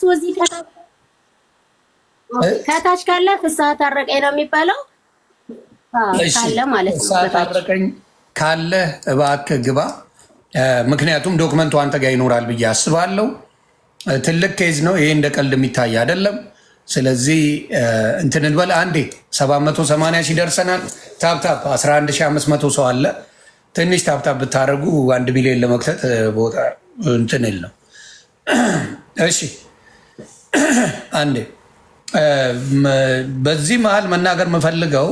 እዚህ ከታች ከታች ካለ ፍስሐ ታረቀኝ ነው የሚባለው። አዎ፣ እሺ፣ ካለ ማለት ነው። ፍስሐ በታች ታረቀኝ ካለ እባክህ ግባ። እ፣ ምክንያቱም ዶክመንቱ አንተ ጋር ይኖራል ብዬ አስባለሁ። እ፣ ትልቅ ኬዝ ነው ይሄ፣ እንደ ቀልድ የሚታይ አይደለም። ስለዚህ እ፣ እንትን እንበል አንዴ 780 ሺህ ደርሰናል። ታፕታፕ 11500 ሰው አለ። ትንሽ ታፕታፕ ብታደርጉ አንድ ሚሊዮን ለመክተት እ፣ ቦታ እንትን ል ነው። እሺ አንዴ እ፣ መ- በዚህ መሀል መናገር የምፈልገው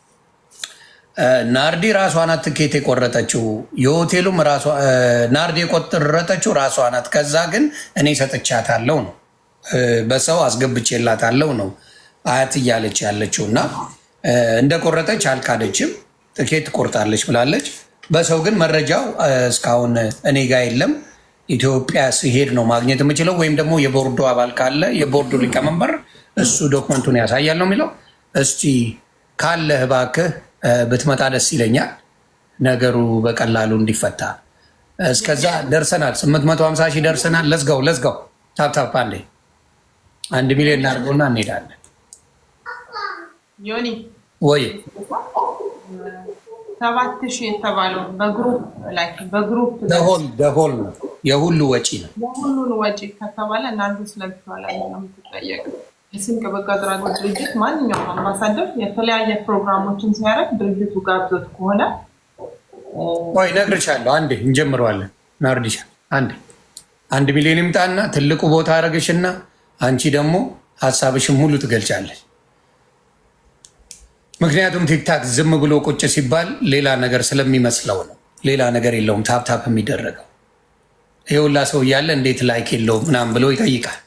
ናርዲ ራሷ ናት ትኬት የቆረጠችው። የሆቴሉም ራሷ ናርዲ የቆረጠችው ራሷ ናት። ከዛ ግን እኔ ሰጥቻታለሁ ነው እ፣ በሰው አስገብቼላታለሁ ነው አያት እያለች ያለችው እና እ፣ እንደቆረጠች አልካደችም። ትኬት ቆርጣለች ብላለች። በሰው ግን መረጃው እ፣ እስካሁን እኔ ጋር የለም። ኢትዮጵያ ሲሄድ ነው ማግኘት የምችለው ወይም ደግሞ የቦርዱ አባል ካለ የቦርዱ ሊቀመንበር እሱ ዶክመንቱን ያሳያል ነው የሚለው። እስቲ ካለህ እባክህ እ፣ ብትመጣ ደስ ይለኛል፣ ነገሩ በቀላሉ እንዲፈታ። እስከዛ ደርሰናል፣ 850 ሺህ ደርሰናል። ለዝጋው ለዝጋው፣ ታፕታፕ አንዴ አንድ ሚሊዮን እናድርገውና እንሄዳለን። ዮኒ ወይ ሰባት ሺህ የተባለው በግሩፕ ላይ በግሩፕ ደሆል ደሆል ነው የሁሉ ወጪ ነው። የሁሉን ወጪ ከተባለ እናንተ ስለብተዋላ ነው የምትጠየቀው። የስንቅ በጎ አድራጎት ድርጅት ማንኛውም አምባሳደር የተለያየ ፕሮግራሞችን ሲያደርግ ድርጅቱ ጋብዞት ከሆነ ቆይ እነግርሻለሁ። አንዴ እንጀምረዋለን። ናርዲሻ አንዴ አንድ ሚሊዮን ይምጣና ትልቁ ቦታ አረግሽና አንቺ ደግሞ ሀሳብሽን ሙሉ ትገልጫለሽ። ምክንያቱም ቲክታክ ዝም ብሎ ቁጭ ሲባል ሌላ ነገር ስለሚመስለው ነው። ሌላ ነገር የለውም ታፕታፕ የሚደረገው ይሄ ሁላ ሰው እያለ እንዴት ላይክ የለውም ምናምን ብሎ ይጠይቃል።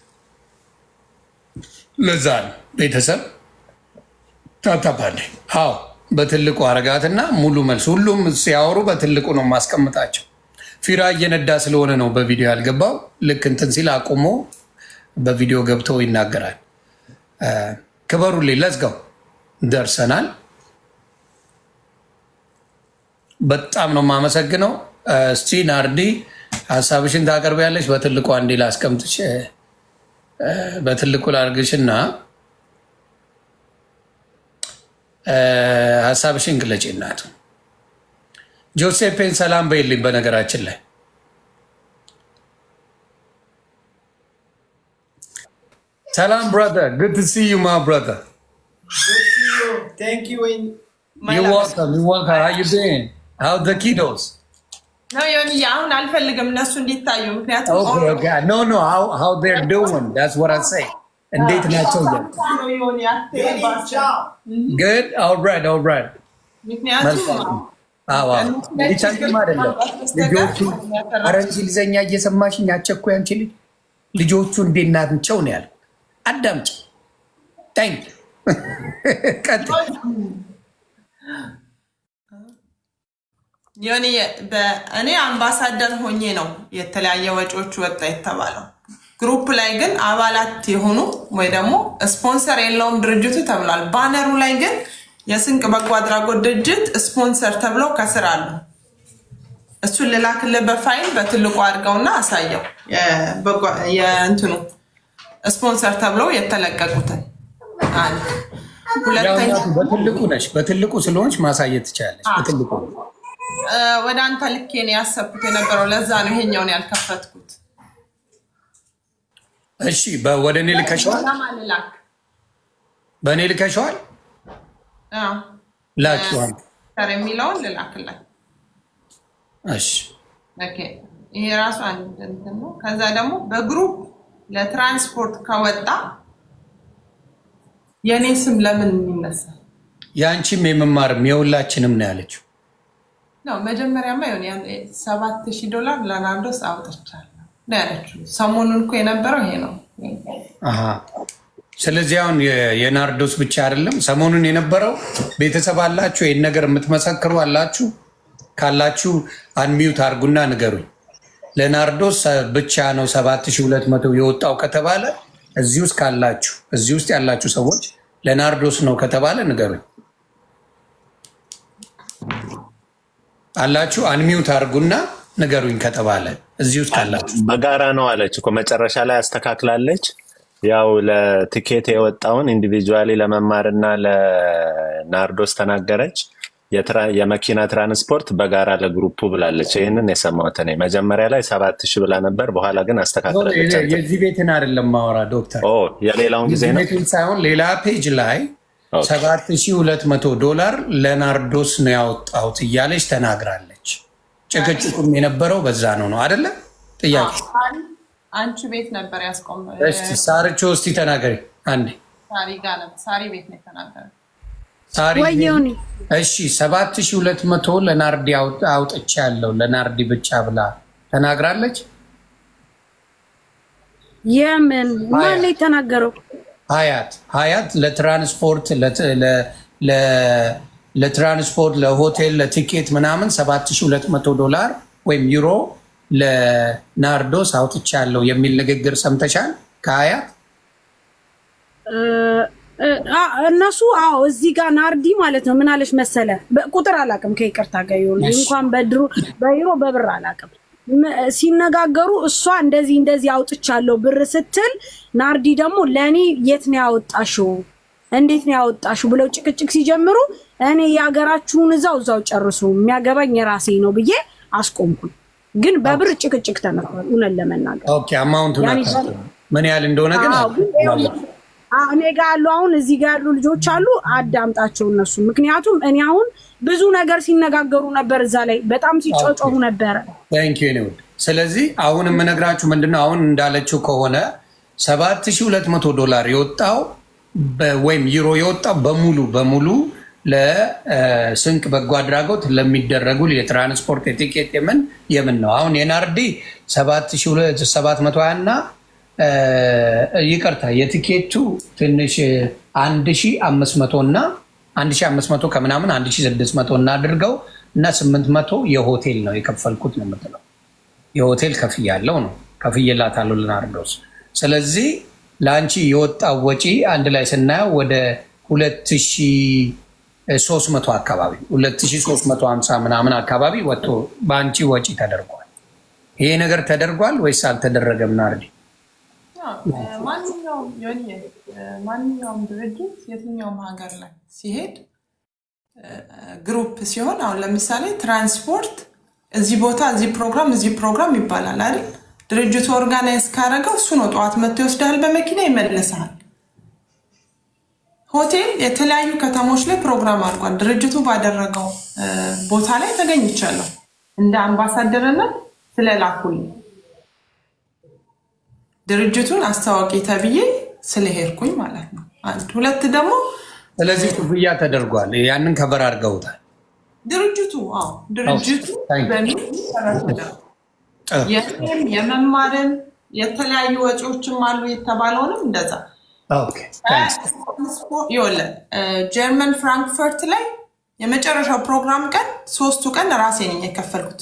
ለዛ ነው ቤተሰብ ታፕታፕ አለ። አዎ በትልቁ አረጋትና ሙሉ መልስ ሁሉም ሲያወሩ በትልቁ ነው ማስቀምጣቸው። ፊራ እየነዳ ስለሆነ ነው በቪዲዮ ያልገባው። ልክ እንትን ሲል አቁሞ በቪዲዮ ገብቶ ይናገራል። እ፣ ክበሩልኝ። ለዝጋው ደርሰናል። በጣም ነው የማመሰግነው። እ፣ እስቲ ናርዲ ሀሳብሽን ታቀርቢያለሽ። በትልቁ አንዴ ላስቀምጥሽ፣ እ፣ በትልቁ ላርግሽና እ፣ ሀሳብሽን ግለጭ። እናቱ ጆሴፔን ሰላም በይልኝ። በነገራችን ላይ ሰላም ብራዘር፣ ጉድ ቱ ሲ ዩ ማ ብራዘር። Thank you. In You welcome, you welcome. How you doing? How the kiddos? ነው ዮኒ አሁን አልፈልግም እነሱ እንዲታዩ ምክንያቱም Okay, okay. No, no, how, how they're doing. That's what I say. እንዴት ናቸው እያልኩ። ዮኒ አትሄድባቸው Good? All right, all right. ምክንያቱም መልካም። አዎ አዎ። እንዲቻልም አይደለም ልጆቹ ኧረ እንግሊዘኛ እየሰማሽኝ አቸኩይ አንቺ ልጅ ልጆቹ እንዴት ናቸው ነው ያልኩት። አዳምጪ። ታንክ ቀጥል። ዮኒ እኔ አምባሳደር ሆኜ ነው የተለያየ ወጪዎች ወጣ የተባለው። ግሩፕ ላይ ግን አባላት የሆኑ ወይ ደግሞ ስፖንሰር የለውም ድርጅቱ ተብሏል። ባነሩ ላይ ግን የስንቅ በጎ አድራጎት ድርጅት ስፖንሰር ተብለው ከስር አሉ። እሱን ልላክልህ በፋይል በትልቁ አድርገውና አሳየው። የበጎ- የእንትኑ ስፖንሰር ተብለው የተለቀቁትን አንድ ያው ሁለተኛ እናቱ በትልቁ ነሽ፣ በትልቁ ስለሆንሽ ማሳየት ትችላለች። በትልቁ እ፣ ወደ አንተ ልኬ ነው ያሰብኩት የነበረው። ለዛ ነው ይሄኛውን ያልከፈትኩት። እሺ፣ በ- ወደ እኔ ልከሸዋል፣ ለማን ልላክ? በእኔ ልከሸዋል። አዎ፣ ላኪዋል። ሰር የሚለውን ልላክለት። እሺ፣ ኦኬ፣ ይሄ ራሱ አንድ እንትን ነው። ከዛ ደግሞ በግሩፕ ለትራንስፖርት ከወጣ የእኔ ስም ለምን ይነሳል? የአንቺም የመማርም የሁላችንም ነው ያለችው። ነው መጀመሪያማ ይሆን ሰባት ሺህ ዶላር ለናርዶስ አውጥቻለሁ ነው ያለችው። ሰሞኑን እኮ የነበረው ይሄ ነው። አሃ። ስለዚህ አሁን የ- የናርዶስ ብቻ አይደለም ሰሞኑን የነበረው ቤተሰብ አላችሁ፣ ይህን ነገር የምትመሰክሩ አላችሁ ካላችሁ አንሚዩት አርጉና ንገሩኝ። ለናርዶስ ብቻ ነው 7200 የወጣው ከተባለ እዚህ ውስጥ ካላችሁ እዚህ ውስጥ ያላችሁ ሰዎች ለናርዶስ ነው ከተባለ ንገሩኝ። አላችሁ አንሚዩት አርጉና ንገሩኝ ከተባለ እዚህ ውስጥ ካላችሁ በጋራ ነው አለች እኮ መጨረሻ ላይ አስተካክላለች። ያው ለትኬት የወጣውን ኢንዲቪጁዋሊ ለመማርና ለናርዶስ ተናገረች። የትራ- የመኪና ትራንስፖርት በጋራ ለግሩፑ ብላለች። ይህንን የሰማሁት እኔ መጀመሪያ ላይ ሰባት ሺህ ብላ ነበር፣ በኋላ ግን አስተካክላለች። አንተ የዚህ ቤትን አይደለም ማወራ ዶክተር ኦ የሌላውን ጊዜ የዚህ ነው። ቤትን ሳይሆን ሌላ ፔጅ ላይ ኦኬ። 7200 ዶላር ለናርዶስ ነው ያወጣሁት እያለች ተናግራለች። ጭቅጭቁም የነበረው በዛ ነው ነው አይደለም? ጥያቄ አንቺ ቤት ነበር ያስቆመ እስቲ ሳርቾ እስቲ ተናገሪ አንዴ ሳሪ ጋር ነበር። ሳሪ ቤት ነው የተናገረ። ሳሪ ወየውኒ እሺ 7200 ለናርዲ አውጥ- አውጥቻለሁ ለናርዲ ብቻ ብላ ተናግራለች። የምን ማን ነው የተናገረው? ሀያት ሀያት ለትራንስፖርት ለት- ለ- ለ- ለትራንስፖርት ለሆቴል ለቲኬት ምናምን 7200 ዶላር ወይም ዩሮ ለናርዶስ አውጥቻለሁ የሚል ንግግር ሰምተሻል ከሀያት? እ- አ- እነሱ አዎ እዚህ ጋር ናርዲ ማለት ነው። ምን አለች መሰለ፣ ቁጥር አላውቅም ከይቅርታ ጋር ይሁን እንኳን በድሮ በዩሮ በብር አላውቅም። ም- ሲነጋገሩ እሷ እንደዚህ እንደዚህ አውጥቻለሁ ብር ስትል፣ ናርዲ ደግሞ ለእኔ የት ነው ያወጣሽው? እንዴት ነው ያወጣሽው? ብለው ጭቅጭቅ ሲጀምሩ እኔ የሀገራችሁን እዛው እዛው ጨርሱ፣ የሚያገባኝ የራሴ ነው ብዬ አስቆምኩኝ። ግን በብር ጭቅጭቅ ተነግሯል። እውነት ለመናገር ኦኬ አማውንቱን ያኔ አታውቅም። ምን ያህል እንደሆነ ግን አዎ፣ ግን ይኸውልህ፣ አ- እኔ ጋር ያሉ አሁን እዚህ ጋር ያሉ ልጆች አሉ፣ አዳምጣቸው እነሱ። ምክንያቱም እኔ አሁን ብዙ ነገር ሲነጋገሩ ነበር፣ እዛ ላይ በጣም ሲጮጮሁ ነበረ። ታንክ ዩ ኒውድ። ስለዚህ አሁን የምነግራችሁ ምንድነው አሁን እንዳለችው ከሆነ 7200 ዶላር የወጣው በ- ወይም ዩሮ የወጣው በሙሉ በሙሉ ለስንቅ በጎ አድራጎት ለሚደረጉ የትራንስፖርት የቲኬት የምን የምን ነው። አሁን የናርዲ 7720 እና እ፣ ይቅርታ የቲኬቱ ትንሽ 1500 እና 1500 ከምናምን 1600 እናድርገው እና 800 የሆቴል ነው የከፈልኩት ነው የምትለው የሆቴል ከፍያለው ነው ከፍዬላታለሁ ለናርዶስ። ስለዚህ ለአንቺ የወጣው ወጪ አንድ ላይ ስናየው ወደ 2300 አካባቢ 2350 ምናምን አካባቢ ወጥቶ በአንቺ ወጪ ተደርጓል። ይሄ ነገር ተደርጓል ወይስ አልተደረገም? ናርዲ ያው፣ ማንኛውም ዮኒ፣ ማንኛውም ድርጅት የትኛውም ሀገር ላይ ሲሄድ ግሩፕ ሲሆን አሁን ለምሳሌ ትራንስፖርት እዚህ ቦታ እዚህ ፕሮግራም እዚህ ፕሮግራም ይባላል አይደል? ድርጅቱ ኦርጋናይዝ ካደረገው እሱ ነው ጠዋት መጥቶ ይወስዳል፣ በመኪና ይመልሳል። ሆቴል የተለያዩ ከተሞች ላይ ፕሮግራም አድርጓል። ድርጅቱ ባደረገው እ፣ ቦታ ላይ ተገኝቻለሁ እንደ አምባሳደርነት ስለላኩልኝ ድርጅቱን አስታዋቂ ተብዬ ስለሄድኩኝ ማለት ነው። አንድ ሁለት ደግሞ ስለዚህ ክፍያ ተደርጓል። ያንን ከበር አድርገውታል። ድርጅቱ አዎ ድርጅቱ ታንክ ዩ። በሚል ተረድተው ጥሩ። የእኔም የመማርን የተለያዩ ወጪዎችም አሉ የተባለውንም እንደዛ ኦኬ፣ ታንክስ። ይኸውልህ ጀርመን ፍራንክፈርት ላይ የመጨረሻው ፕሮግራም ቀን ሶስቱ ቀን ራሴ ነኝ የከፈልኩት።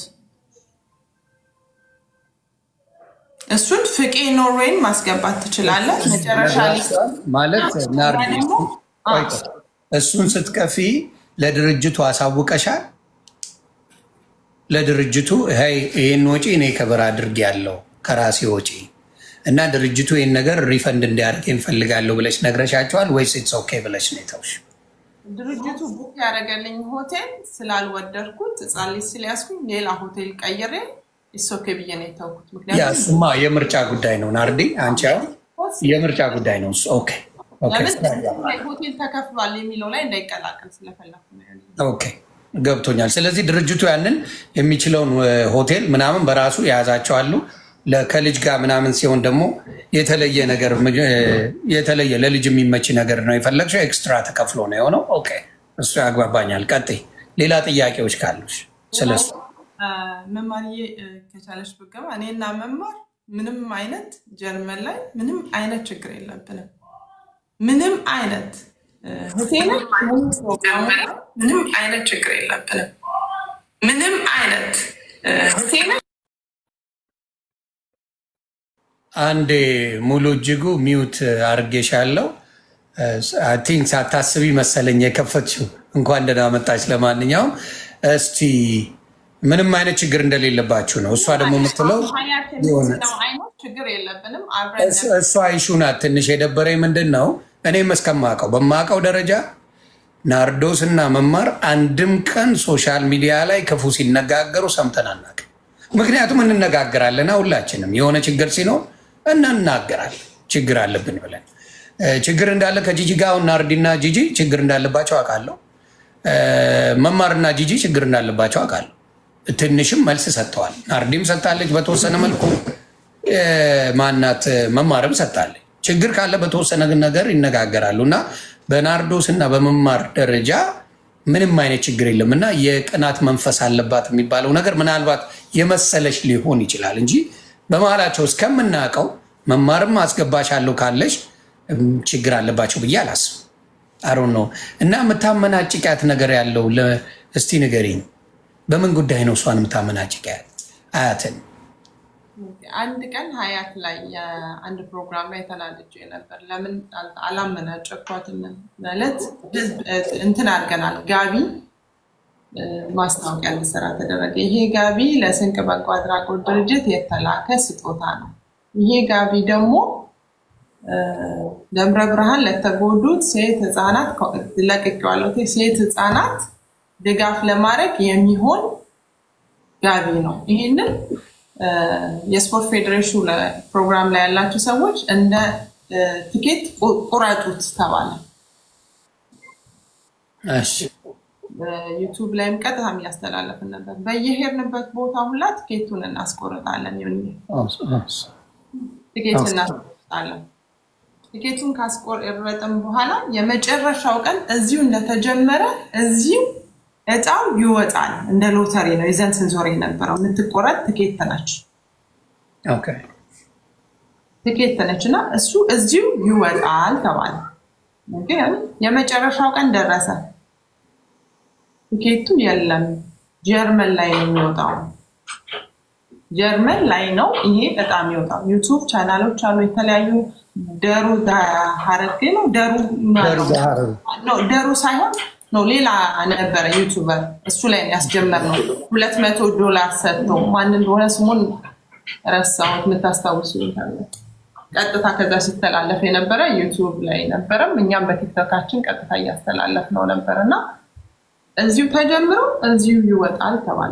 እሱን ፍቄ ኖርዌይን ማስገባት ትችላለህ። መጨረሻ ላይ ማለት ናርዲ ደግሞ ቆይ ቆይ። እሱን ስትከፊ ለድርጅቱ አሳውቀሻል? ለድርጅቱ ይ ይህን ወጪ እኔ ከበር አድርግ ያለው ከራሴ ወጪ እና ድርጅቱ ይህን ነገር ሪፈንድ እንዲያደርግ እንፈልጋለሁ ብለሽ ነግረሻቸዋል ወይስ ኢትስ ኦኬ ብለሽ ነው የተውሽ? ድርጅቱ ቡክ ያደረገልኝ ሆቴል ስላልወደድኩት ሕፃን ልጅ ስለያዝኩኝ ሌላ ሆቴል ቀይሬ ኢሶኬ ብዬ ነው የተውኩት። ያ ምክንያቱም እሱማ የምርጫ ጉዳይ ነው ናርዲ፣ አንቺ አሁን የምርጫ ጉዳይ ነው እሱ። ኦኬ ኦኬ ለምን ሆቴል ተከፍሏል የሚለው ላይ እንዳይቀላቀል ስለፈለኩ ነው ያለኝ። ኦኬ ገብቶኛል። ስለዚህ ድርጅቱ ያንን የሚችለውን እ፣ ሆቴል ምናምን በራሱ የያዛቸው አሉ። ለ- ከልጅ ጋር ምናምን ሲሆን ደግሞ የተለየ ነገር እ፣ የተለየ ለልጅ የሚመች ነገር ነው የፈለግሽው፣ ኤክስትራ ተከፍሎ ነው የሆነው። ኦኬ እሱ ያግባባኛል። ቀጥይ። ሌላ ጥያቄዎች ካሉሽ ስለሱ አ፣ መማርዬ እ፣ ከቻለች ብገባ እኔና መማር ምንም አይነት ጀርመን ላይ ምንም አይነት ችግር የለብንም። ምንም አይነት እ፣ ሆቴልን ምንም ፕሮግራም ላይ ምንም አይነት ችግር የለብንም። ምንም አይነት እ፣ ሆቴልን አንዴ ሙሉ እጅጉ ሚውት አርጌሻለሁ። አይ ቲንክ ሳታስቢ መሰለኝ የከፈትሽው። እንኳን ደህና መጣች። ለማንኛውም እስቲ ምንም አይነት ችግር እንደሌለባችሁ ነው። እሷ ደግሞ የምትለው ሀያት የሆነ የምትለው አይነት ችግር የለብንም አብረን እሱ- እሷ ይሹ ናት። ትንሽ የደበረኝ ምንድን ነው እኔም እስከማውቀው በማውቀው ደረጃ ናርዶስ እና መማር አንድም ቀን ሶሻል ሚዲያ ላይ ክፉ ሲነጋገሩ ሰምተን አናውቅም። ምክንያቱም እንነጋገራለን ሁላችንም የሆነ ችግር ሲኖር እናናገራለን ችግር አለብን ብለን እ፣ ችግር እንዳለ ከጂጂ ጋር አሁን ናርዲና ጂጂ ችግር እንዳለባቸው አውቃለሁ። እ፣ መማርና ጂጂ ችግር እንዳለባቸው አውቃለሁ። ትንሽም መልስ ሰጥተዋል። ናርዲም ሰጥታለች በተወሰነ መልኩ እ፣ ማናት መማርም ሰጥታለች። ችግር ካለ በተወሰነ ነገር ይነጋገራሉ እና በናርዶስ እና በመማር ደረጃ ምንም አይነት ችግር የለም እና የቅናት መንፈስ አለባት የሚባለው ነገር ምናልባት የመሰለሽ ሊሆን ይችላል እንጂ በመሀላቸው እስከምናውቀው መማርም አስገባሻለሁ ካለሽ እም፣ ችግር አለባቸው ብዬ አላስብም። አሮን ነው እና የምታመናጭቂያት ነገር ያለው ለ- እስቲ ንገሪኝ። በምን ጉዳይ ነው እሷን የምታመናጭቂያት አያትን? አንድ ቀን ሀያት ላይ የአንድ ፕሮግራም ላይ ተናድጄ ነበር። ለምን አል- አላመናጨኳትም? ማለት ህዝብ እንትን አድርገናል። ጋቢ እ፣ ማስታወቂያ እንዲሰራ ተደረገ። ይሄ ጋቢ ለስንቅ በጎ አድራጎት ድርጅት የተላከ ስጦታ ነው። ይሄ ጋቢ ደግሞ እ፣ ደብረ ብርሃን ለተጎዱት ሴት ህፃናት ለቅቄዋለሁ። ሴት ህፃናት ድጋፍ ለማድረግ የሚሆን ጋቢ ነው። ይህንን እ፣ የስፖርት ፌዴሬሽኑ ለ- ፕሮግራም ላይ ያላችሁ ሰዎች እንደ እ፣ ትኬት ቁ- ቁረጡት ተባለ። እሺ ዩቱብ ላይም ቀጥታ እያስተላለፍን ነበር። በየሄድንበት ቦታ ሁላ ትኬቱን እናስቆርጣለን። ይሁን ትኬት እናስቆርጣለን። ትኬቱን ካስቆረጥን በኋላ የመጨረሻው ቀን እዚሁ እንደተጀመረ እዚሁ እጣው ይወጣል። እንደ ሎተሪ ነው ይዘን ስንዞር የነበረው። የምትቆረጥ ትኬት ነች ኦኬ። ትኬት ነች እና እሱ እዚሁ ይወጣል ተባለ። ግን የመጨረሻው ቀን ደረሰ። ትኬቱ የለም፣ ጀርመን ላይ ነው የሚወጣው። ጀርመን ላይ ነው ይሄ በጣም የሚወጣው። ዩቱብ ቻናሎች አሉ የተለያዩ ደሩ ሀረግ ነው ደሩ ነው ደሩ ሳይሆን ነው ሌላ ነበረ ዩቱበር እሱ ላይ ያስጀመር ነው። ሁለት መቶ ዶላር ሰጥቶ ማን እንደሆነ ስሙን ረሳሁት። የምታስታውሱ ካለ ቀጥታ ከዛ ሲተላለፍ የነበረ ዩቱብ ላይ ነበረም። እኛም በቲክቶካችን ቀጥታ እያስተላለፍ ነው ነበር እና እዚሁ ተጀምሮ እዚሁ ይወጣል ተባለ።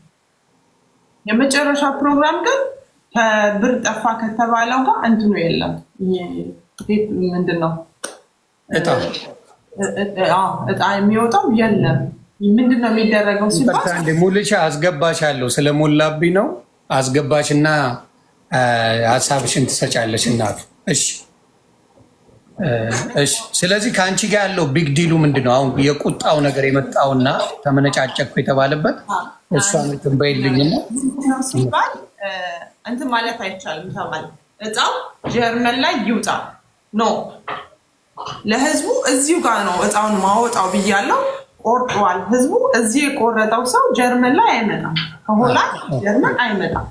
የመጨረሻ ፕሮግራም ግን ከብር ጠፋ ከተባለው ጋር እንትኑ የለም። ይሄ ምንድን ነው እጣ አዎ፣ እጣ የሚወጣው የለም። ምንድን ነው የሚደረገው ሲባል ይቅርታ እንደ ሙልቻ አስገባሻለሁ ስለሞላብኝ ነው። አስገባሽና አ፣ ሀሳብሽን ትሰጫለሽ እናቱ። እሺ እ፣ እሺ። ስለዚህ ከአንቺ ጋር ያለው ቢግ ዲሉ ምንድን ነው? አሁን የቁጣው ነገር የመጣውና ተመነጫጨኩ የተባለበት እሷን እንትን በይልኝና ምንድን ነው ሲባል እ፣ እንትን ማለት አይቻልም ተባለ። እጣው ጀርመን ላይ ይውጣ ኖ ለህዝቡ እዚሁ ጋር ነው እጣውን ማወጣው ብያለው። ቆርጧል። ህዝቡ እዚህ የቆረጠው ሰው ጀርመን ላይ አይመጣም፣ ከሆላንድ ጀርመን አይመጣም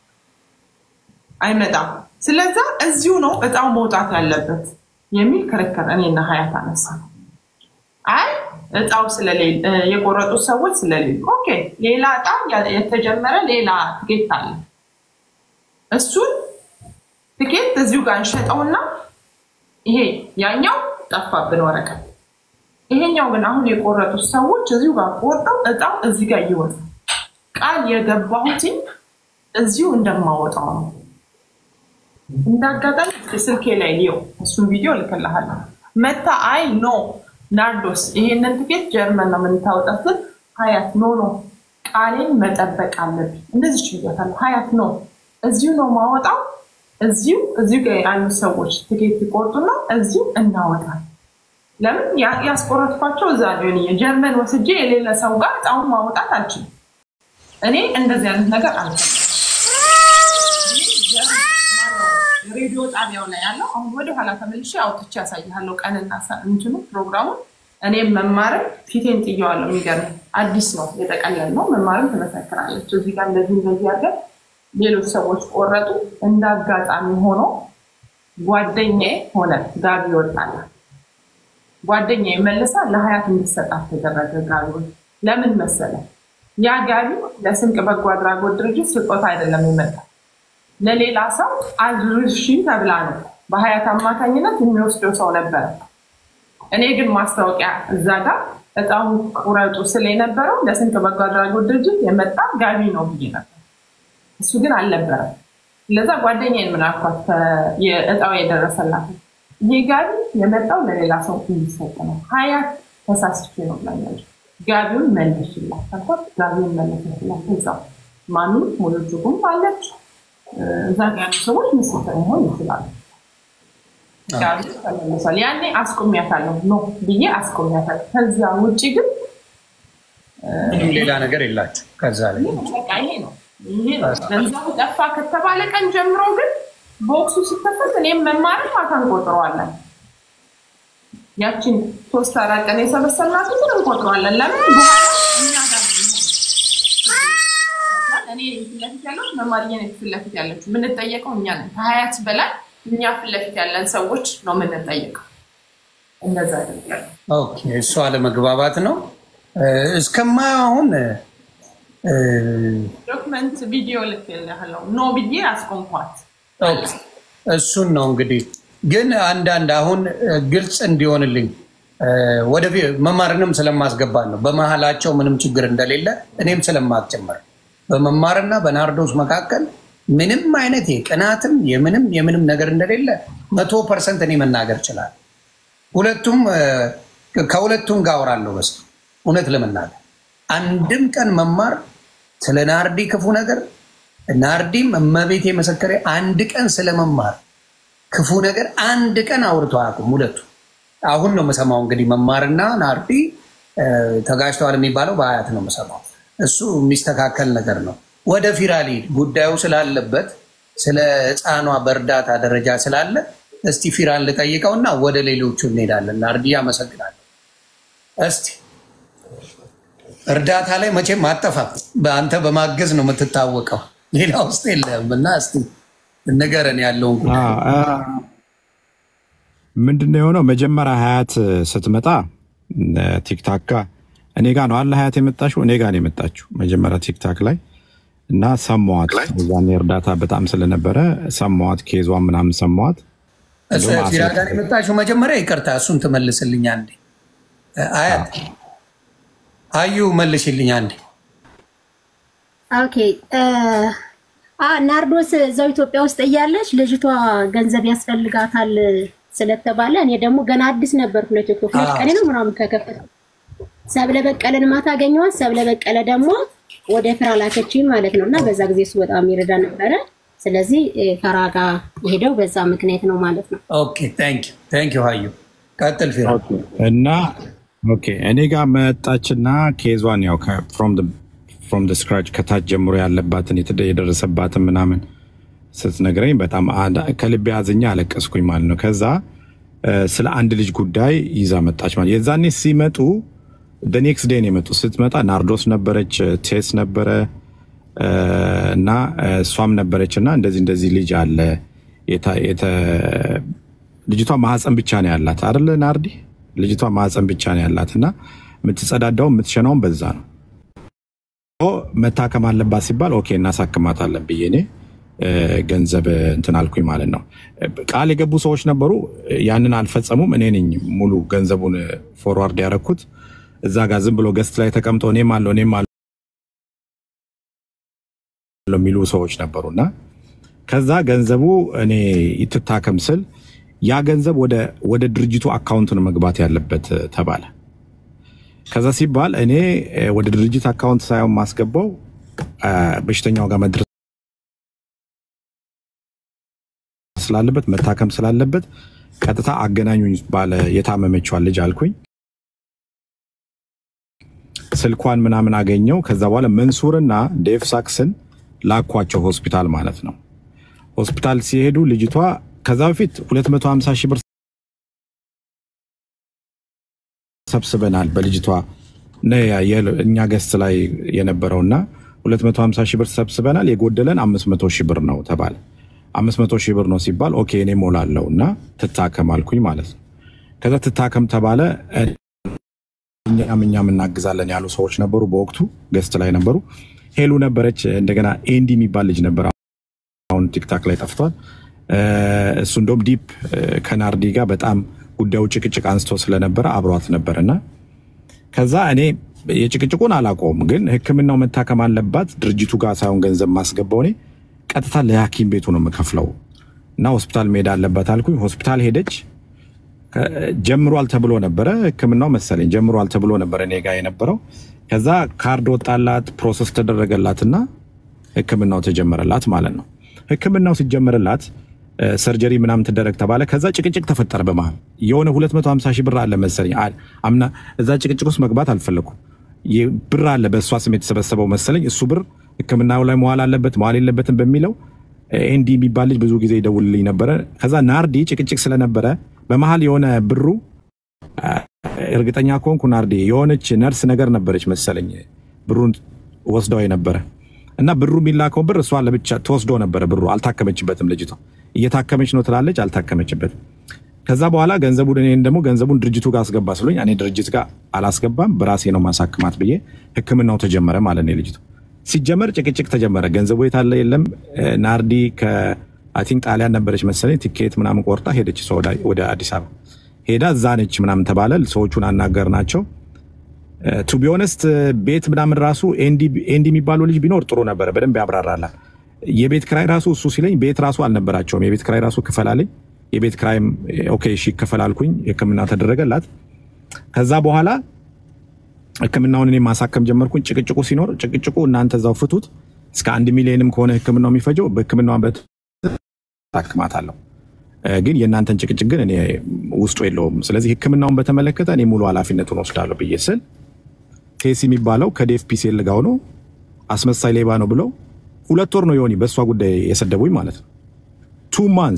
አይመጣም። ስለዛ እዚሁ ነው እጣው መውጣት ያለበት የሚል ክርክር እኔና ሀያት አነሳ። አይ እጣው ስለሌለ የቆረጡት ሰዎች ስለሌሉ፣ ኦኬ ሌላ እጣ የተጀመረ ሌላ ትኬት አለ። እሱን ትኬት እዚሁ ጋር እንሸጠውና ይሄ ያኛው ጠፋብን ወረቀት። ይሄኛው ግን አሁን የቆረጡት ሰዎች እዚሁ ጋር ቆርጠው እጣው እዚህ ጋር ይወጣል። ቃል የገባሁትኝ እዚሁ እንደማወጣው ነው። እንዳጋጣሚ ስልኬ ላይ ሊው እሱን ቪዲዮ ልክልሃለሁ። መታ አይ ኖ ናርዶስ ይሄንን ትኬት ጀርመን ነው የምንታወጣትን። ሀያት ኖ ኖ ቃሌን መጠበቅ አለብኝ እንደዚህ ችያታለሁ። ሀያት ኖ እዚሁ ነው ማወጣው እዚሁ እዚሁ ጋር ያሉ ሰዎች ትኬት ይቆርጡና እዚሁ እናወጣል። ለምን ያ- ያስቆረጥኳቸው እዛ ሊሆን ጀርመን ወስጄ የሌለ ሰው ጋር እጣውን ማውጣት አልችልም። እኔ እንደዚህ አይነት ነገር አልችልም። ሬዲዮ ጣቢያው ላይ ያለው አሁን ወደ ኋላ ተመልሼ አውጥቼ ያሳይሃለሁ። ቀንና ሰ- እንትኑ ፕሮግራሙን እኔም መማርም ፊቴን ጥየዋለሁ። የሚገርም አዲስ ነው የጠቀለል ነው። መማርም ትመሰክራለች። እዚህ ጋር እንደዚህ እንደዚህ አድርገን ሌሎች ሰዎች ቆረጡ። እንደ አጋጣሚ ሆኖ ጓደኛዬ ሆነ ጋቢ ይወጣል። ጓደኛዬ መልሳ ለሀያት እንድሰጣት ተደረገ። ጋቢውን ለምን መሰለ ያ ጋቢ ለስንቅ በጎ አድራጎት ድርጅት ስጦታ አይደለም የመጣው ለሌላ ሰው አድርሺ ተብላ ነው። በሀያት አማካኝነት የሚወስደው ሰው ነበረ። እኔ ግን ማስታወቂያ እዛ ጋር እጣውን ቁረጡ ስለ የነበረው ለስንቅ በጎ አድራጎት ድርጅት የመጣ ጋቢ ነው ብዬ ነበር። እሱ ግን አልነበረም። ለዛ ጓደኛዬን ምን አልኳት፣ የእጣው የደረሰላት ይህ ጋቢ የመጣው ለሌላ ሰው እንዲሰጥ ነው። ሀያት ተሳስቼ ነው ብላኛለች። ጋቢውን መለሽላት አልኳት። ጋቢውን መለሰችላት። እዛው ማሚ ሙሉ ትርጉም አለች። እዛ ጋ ያሉ ሰዎች ምስክር መሆን ይችላሉ። ጋቢ ተመልሷል። ያኔ አስቆሚያታለሁ ኖ ብዬ አስቆሚያታለሁ። ከዚያ ውጭ ግን ምንም ሌላ ነገር የላቸው ከዛ ላይ በቃ ይሄ ነው ይሄ ነው። ገንዘቡ ጠፋ ከተባለ ቀን ጀምሮ ግን ቦክሱ ሲከፈት እኔም መማርን ማታ እንቆጥረዋለን። ያችን ሶስት አራት ቀን የሰበሰብናትን ግን እንቆጥረዋለን። ለምን በኋላ እኛ ጋር ነው የሚሆነው። እኔ ፊት ለፊት ያለሁት መማርዬ ነኝ ፊት ለፊት ያለችው። የምንጠየቀው እኛ ነን። ከሀያት በላይ እኛ ፊት ለፊት ያለን ሰዎች ነው የምንጠየቀው። እንደዛ አይደለም። ኦኬ፣ እሱ አለመግባባት ነው እስከማየው አሁን ዶክመንት ቪዲዮ ልክልሃለሁ ኖ ብዬ አስቆምኳት። ኦኬ፣ እሱን ነው እንግዲህ። ግን አንዳንድ አሁን ግልጽ እንዲሆንልኝ ወደፊት መማርንም ስለማስገባት ነው በመሀላቸው ምንም ችግር እንደሌለ እኔም ስለማትጨምር በመማርና በናርዶስ መካከል ምንም አይነት የቅናትም የምንም የምንም ነገር እንደሌለ መቶ ፐርሰንት እኔ መናገር ይችላል። ሁለቱም ከሁለቱም ጋር አወራለሁ። በስ እውነት ለመናገር አንድም ቀን መማር ስለ ናርዲ ክፉ ነገር ናርዲም እመቤቴ መሰከሬ አንድ ቀን ስለመማር ክፉ ነገር አንድ ቀን አውርቶ አያውቁም ሁለቱ። አሁን ነው የምሰማው እንግዲህ መማርና ናርዲ ተጋጅተዋል የሚባለው በአያት ነው የምሰማው። እሱ የሚስተካከል ነገር ነው። ወደ ፊራሊ ጉዳዩ ስላለበት ስለ ሕፃኗ በእርዳታ ደረጃ ስላለ እስቲ ፊራን ልጠይቀውና ወደ ሌሎቹ እንሄዳለን። ናርዲ አመሰግናለሁ። እስቲ እርዳታ ላይ መቼም አጠፋም። በአንተ በማገዝ ነው የምትታወቀው፣ ሌላ ውስጥ የለም እና እስቲ ንገረን ያለውን ጉዳይ። ምንድነው የሆነው? መጀመሪያ ሀያት ስትመጣ ቲክታክ ጋር እኔ ጋ ነው አለ ሀያት የመጣችው እኔ ጋ ነው የመጣችው መጀመሪያ ቲክታክ ላይ እና ሰማዋት። እዛኔ እርዳታ በጣም ስለነበረ ሰማዋት፣ ኬዟ ምናምን ሰማዋት። ፊራ ጋር የመጣችው መጀመሪያ ይቅርታ፣ እሱን ትመልስልኝ አንዴ። አያት አዩ መልሽልኝ አንዴ። ኦኬ ናርዶስ እዛው ኢትዮጵያ ውስጥ እያለች ልጅቷ ገንዘብ ያስፈልጋታል ስለተባለ እኔ ደግሞ ገና አዲስ ነበርኩ ለኢትዮጵያ ሁለት ቀን ነው ምናምን ከከፈተ ሰብለ በቀለን ማታ አገኘኋት። ሰብለ በቀለ ደግሞ ወደ ፍራ ላከችኝ ማለት ነው። እና በዛ ጊዜ እሱ በጣም ይረዳ ነበረ። ስለዚህ ፈራ ጋር የሄደው በዛ ምክንያት ነው ማለት ነው። ኦኬ ታንክ ዩ ታንክ ዩ ሀዩ ቀጥል ፊራ። እና ኦኬ እኔ ጋር መጣችና ኬዟን ያው ፍሮም ደ ስክራች ከታች ጀምሮ ያለባትን የደረሰባትን ምናምን ስትነግረኝ በጣም ከልቤ አዝኛ አለቀስኩኝ ማለት ነው። ከዛ ስለ አንድ ልጅ ጉዳይ ይዛ መጣች ማለት የዛኔ ሲመጡ በኔክስት ዴን የመጡ ስትመጣ ናርዶስ ነበረች፣ ቴስ ነበረ እና እሷም ነበረች እና እንደዚህ እንደዚህ ልጅ አለ ልጅቷ ማህፀን ብቻ ነው ያላት አይደለ ናርዲ? ልጅቷ ማህፀን ብቻ ነው ያላት እና የምትጸዳዳው የምትሸናውን በዛ ነው። መታከም አለባት ሲባል ኦኬ እናሳክማታለን ብዬ እኔ ገንዘብ እንትን አልኩኝ ማለት ነው። ቃል የገቡ ሰዎች ነበሩ፣ ያንን አልፈጸሙም። እኔ ነኝ ሙሉ ገንዘቡን ፎርዋርድ ያደረኩት። እዛ ጋር ዝም ብሎ ገስት ላይ ተቀምጠው እኔም አለው እኔም አለው የሚሉ ሰዎች ነበሩና ከዛ ገንዘቡ እኔ ይትታከም ስል ያ ገንዘብ ወደ ድርጅቱ አካውንት ነው መግባት ያለበት ተባለ። ከዛ ሲባል እኔ ወደ ድርጅት አካውንት ሳይሆን ማስገባው በሽተኛው ጋር መድረስ ስላለበት መታከም ስላለበት ቀጥታ አገናኙኝ ባለ የታመመችዋን ልጅ አልኩኝ። ስልኳን ምናምን አገኘው። ከዛ በኋላ መንሱርና ዴቭ ሳክስን ላኳቸው ሆስፒታል ማለት ነው። ሆስፒታል ሲሄዱ ልጅቷ ከዛ በፊት 250 ሺህ ብር ሰብስበናል በልጅቷ እኛ ገስት ላይ የነበረውና 250 ሺህ ብር ሰብስበናል፣ የጎደለን 500 ሺህ ብር ነው ተባለ። 500 ሺህ ብር ነው ሲባል ኦኬ እኔ ሞላለው እና ትታከም አልኩኝ ማለት ነው። ከዛ ትታከም ተባለ። እኛም እኛም እናግዛለን ያሉ ሰዎች ነበሩ። በወቅቱ ገስት ላይ ነበሩ። ሄሉ ነበረች። እንደገና ኤንዲ የሚባል ልጅ ነበር። አሁን ቲክታክ ላይ ጠፍቷል። እ፣ እሱ እንደውም ዲፕ እ፣ ከናርዲ ጋር በጣም ጉዳዩ ጭቅጭቅ አንስቶ ስለነበረ አብሯት ነበር እና ከዛ እኔ የጭቅጭቁን አላውቀውም፣ ግን ሕክምናው መታከም አለባት ድርጅቱ ጋር ሳይሆን ገንዘብ ማስገባው እኔ ቀጥታ ለሐኪም ቤቱ ነው የምከፍለው እና ሆስፒታል መሄድ አለባት አልኩኝ። ሆስፒታል ሄደች። ከ- ጀምሯል ተብሎ ነበረ ሕክምናው መሰለኝ ጀምሯል ተብሎ ነበረ እኔ ጋ የነበረው። ከዛ ካርድ ወጣላት፣ ፕሮሰስ ተደረገላትና ሕክምናው ተጀመረላት ማለት ነው። ሕክምናው ሲጀመርላት እ፣ ሰርጀሪ ምናምን ትደረግ ተባለ። ከዛ ጭቅጭቅ ተፈጠረ በመሀል የሆነ 250 ሺህ ብር አለ መሰለኝ አ- አምና እዛ ጭቅጭቅ ውስጥ መግባት አልፈለኩም። ይ- ብር አለ በእሷ ስም የተሰበሰበው መሰለኝ። እሱ ብር ሕክምናው ላይ መዋል አለበት መዋል የለበትም በሚለው ኤንዲ የሚባል ልጅ ብዙ ጊዜ ይደውልልኝ ነበረ። ከዛ ናርዲ ጭቅጭቅ ስለነበረ በመሀል የሆነ ብሩ አ፣ እርግጠኛ ከሆንኩ ናርዲ የሆነች ነርስ ነገር ነበረች መሰለኝ ብሩን ወስደው የነበረ እና ብሩ የሚላከው ብር እሷ ለብቻ ተወስዶ ነበረ። ብሩ አልታከመችበትም። ልጅቷ እየታከመች ነው ትላለች፣ አልታከመችበትም። ከዛ በኋላ ገንዘቡን እኔን ደግሞ ገንዘቡን ድርጅቱ ጋር አስገባ ስሉኝ እኔ ድርጅት ጋር አላስገባም በራሴ ነው ማሳክማት ብዬ ህክምናው ተጀመረ ማለት ነው። የልጅቱ ሲጀመር ጭቅጭቅ ተጀመረ። ገንዘቡ የታለ የለም። እ፣ ናርዲ ከአይ ቲንክ ጣሊያን ነበረች መሰለኝ ቲኬት ምናምን ቆርጣ ሄደች እሷ ወደ- ወደ አዲስ አበባ ሄዳ እዛ ነች ምናምን ተባለ። ሰዎቹን አናገር ናቸው ቱ ቢሆነስት ቤት ምናምን ራሱ ኤንዲ ኤንዲ የሚባለው ልጅ ቢኖር ጥሩ ነበረ፣ በደንብ ያብራራላል። የቤት ክራይ ራሱ እሱ ሲለኝ ቤት ራሱ አልነበራቸውም። የቤት ክራይ ራሱ ክፈላልኝ። የቤት ክራይም ኦኬ እሺ ይከፈላልኩኝ። ህክምና ተደረገላት። ከዛ በኋላ ህክምናውን እኔ ማሳከም ጀመርኩኝ። ጭቅጭቁ ሲኖር ጭቅጭቁ እናንተ እዛው ፍቱት፣ እስከ አንድ ሚሊዮንም ከሆነ ህክምናው የሚፈጀው በህክምናው በት ታክማታለሁ ግን የእናንተን ጭቅጭቅ ግን እኔ ውስጡ የለውም። ስለዚህ ህክምናውን በተመለከተ እኔ ሙሉ ኃላፊነቱን ወስዳለሁ ብዬ ስል ቴሲ የሚባለው ከዴፍፒሲኤል ጋር ሆኖ አስመሳይ ሌባ ነው ብለው ሁለት ወር ነው የሆኒ በእሷ ጉዳይ የሰደቡኝ ማለት ነው። ቱ ማንስ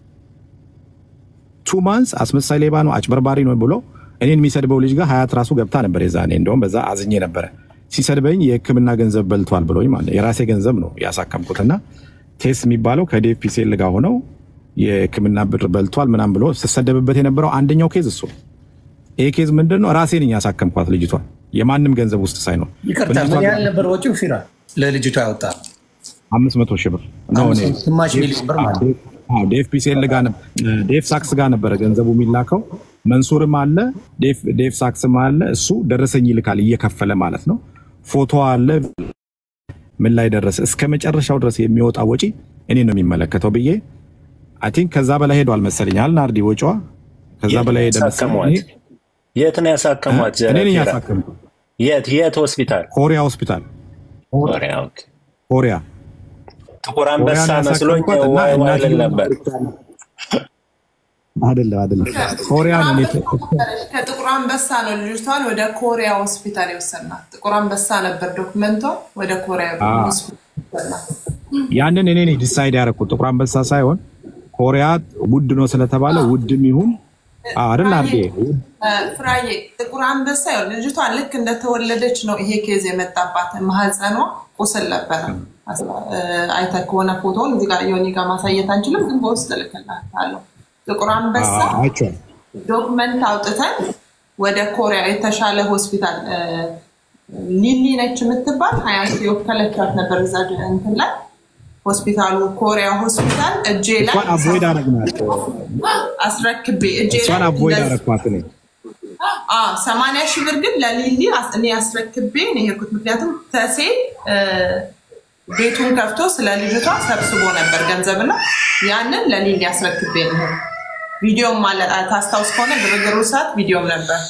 ቱ ማንስ አስመሳይ ሌባ ነው አጭበርባሪ ነው ብሎ እኔን የሚሰድበው ልጅ ጋር ሀያት ራሱ ገብታ ነበር የዛኔ። እንደውም በዛ አዝኜ ነበረ። ሲሰድበኝ የህክምና ገንዘብ በልቷል ብሎኝ ማለት ነው። የራሴ ገንዘብ ነው ያሳከምኩትና ቴስ የሚባለው ከዴፍፒሲኤል ጋር ሆነው የህክምና ብር በልቷል ምናም ብሎ ስሰደብበት የነበረው አንደኛው ኬዝ እሱ ነው። ይሄ ኬዝ ምንድን ነው? ራሴ ነኝ ያሳከምኳት ልጅቷን የማንም ገንዘብ ውስጥ ሳይኖር ይቅርታ፣ ምን ያህል ነበር ወጪው? ፊራ ለልጅቷ ያወጣ አምስት መቶ ሺህ ብር ነው። እኔ ግማሽ ሚሊዮን ብር ማለት ነው። አዎ፣ ዴፍ ፒሲኤል ጋር ነበር ዴፍ ሳክስ ጋር ነበረ ገንዘቡ የሚላከው። መንሱርም አለ ዴፍ- ዴፍ ሳክስም አለ። እሱ ደረሰኝ ይልካል እየከፈለ ማለት ነው። ፎቶ አለ ምን ላይ ደረሰ እስከ መጨረሻው ድረስ የሚወጣ ወጪ እኔ ነው የሚመለከተው ብዬ አይ ቲንክ ከዛ በላይ ሄዷል መሰለኝ አል ናርዲ ወጪዋ ከዛ በላይ ሄደ መሰለኝ። ያሳከሟት? የት ነው ያሳከሟት? እኔ ነኝ ፊራ? ያሳከምኩት የት የት ሆስፒታል? ኮሪያ ሆስፒታል ኮሪያ። ኦኬ። ኮሪያ ጥቁር አንበሳ ኮሪያን መስሎኝ ያሳከምኳት እና ዋይ ዋይ ልል እናትየው ነበር። አይደለም አይደለም ኮሪያ ነው እኔ ከጥቁር አንበሳ ነው ልጅቷን ወደ ኮሪያ ሆስፒታል የወሰድናት። ጥቁር አንበሳ ነበር ዶክመንቷ፣ ወደ ኮሪያ ሆስፒታል የወሰድናት። ያንን እኔ ነኝ ዲሳይድ ያደረኩት ጥቁር አንበሳ ሳይሆን ኮሪያ ውድ ነው ስለተባለ ውድም ይሁን አዎ አይደል አርዴ ፍራዬ ጥቁር አንበሳ ያው ልጅቷ ልክ እንደተወለደች ነው ይሄ ኬዝ የመጣባት። ማህፀኗ ቁስል ነበረ። አይተህ ከሆነ ፎቶን እዚህ ጋር ዮኒ ጋር ማሳየት አንችልም፣ ግን በውስጥ እልክልሃለሁ። ጥቁር አንበሳ አይቼዋለሁ። ዶክመንት አውጥተን ወደ ኮሪያ የተሻለ ሆስፒታል እ፣ ሊሊ ነች የምትባል ሀያት የወከለቻት ነበር እዛ እንትን ላይ ሆስፒታሉ ኮሪያ ሆስፒታል እጄ ላይ እሷን አቮይድ አረግናት አስረክቤ እጄ እሷን ላይ አቮይድ እንደዚህ- አረግኳት እኔ አዎ፣ ሰማንያ ሺህ ብር ግን ለሊሊ አስ- እኔ አስረክቤ ነው የሄድኩት። ምክንያቱም ተሴ እ፣ ቤቱን ከፍቶ ስለ ልጅቷ ሰብስቦ ነበር ገንዘብና ያንን ለሊሊ አስረክቤ ነው የሄድኩት። ቪዲዮም አለ ታስታውስ ከሆነ ግርግሩ ሰዓት ቪዲዮም ነበር።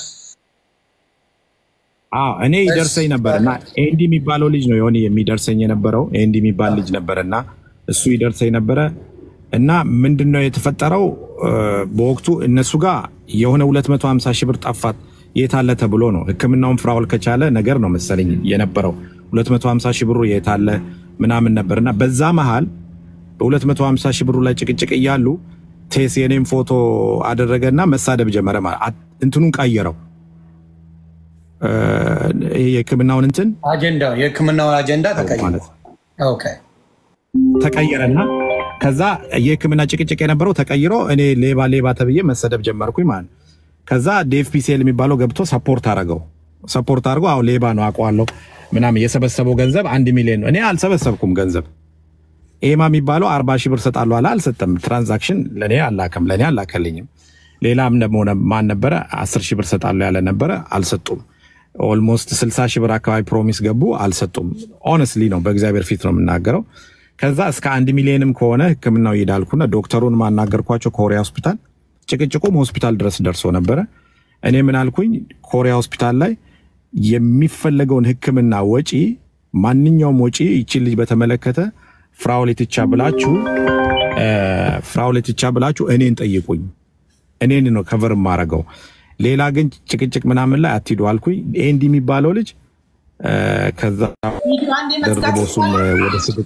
አዎ እኔ ይደርሰኝ ነበር እና ኤንዲ የሚባለው ልጅ ነው የሆነ የሚደርሰኝ የነበረው ኤንዲ የሚባል ልጅ ነበር እና እሱ ይደርሰኝ ነበረ እና ምንድን ነው የተፈጠረው እ፣ በወቅቱ እነሱ ጋር የሆነ 250 ሺህ ብር ጠፋት የታለ ተብሎ ነው ህክምናውን ፍራውል ከቻለ ነገር ነው መሰለኝ የነበረው 250 ሺህ ብሩ የታለ ምናምን ነበር እና በዛ መሃል በ250 ሺህ ብሩ ላይ ጭቅጭቅ እያሉ ቴስ የኔም ፎቶ አደረገና መሳደብ ጀመረ ማለት አ- እንትኑን ቀየረው እ፣ ይሄ የህክምናውን እንትን አጀንዳው የህክምናው አጀንዳ ተቀይሯል። ማለት ነው ኦኬ ተቀየረና ከዛ የህክምና ጭቅጭቅ የነበረው ተቀይሮ እኔ ሌባ ሌባ ተብዬ መሰደብ ጀመርኩኝ ማለት ነው። ከዛ ዴፍ ፒሲኤል የሚባለው ገብቶ ሰፖርት አደረገው ሰፖርት አድርጎ አሁን ሌባ ነው አውቀዋለሁ ምናምን የሰበሰበው ገንዘብ አንድ ሚሊዮን ነው። እኔ አልሰበሰብኩም ገንዘብ ኤማ የሚባለው አርባ ሺህ ብር ሰጣለሁ አለ አልሰጠም። ትራንዛክሽን ለእኔ አላከም ለእኔ አላከልኝም። ሌላም ደግሞ ማን ነበረ አስር ሺህ ብር ሰጣለሁ ያለ ነበረ አልሰጡም። ኦልሞስት ስልሳ ሺህ ብር አካባቢ ፕሮሚስ ገቡ አልሰጡም። ኦነስትሊ ነው በእግዚአብሔር ፊት ነው የምናገረው። ከዛ እስከ አንድ ሚሊዮንም ከሆነ ህክምናው ይሄዳልኩና ዶክተሩን ማናገርኳቸው ኮሪያ ሆስፒታል፣ ጭቅጭቁም ሆስፒታል ድረስ ደርሶ ነበረ። እኔ ምን አልኩኝ ኮሪያ ሆስፒታል ላይ የሚፈለገውን ህክምና ወጪ ማንኛውም ወጪ ይችን ልጅ በተመለከተ ፍራውሌትቻ ብላችሁ ፍራውሌትቻ ብላችሁ እኔን ጠይቁኝ፣ እኔን ነው ከቨር የማረገው። ሌላ ግን ጭቅጭቅ ምናምን ላይ አትሂዱ አልኩኝ። ኤንዲ የሚባለው ልጅ ከዛ ደርቦ እሱም ወደ ስድብ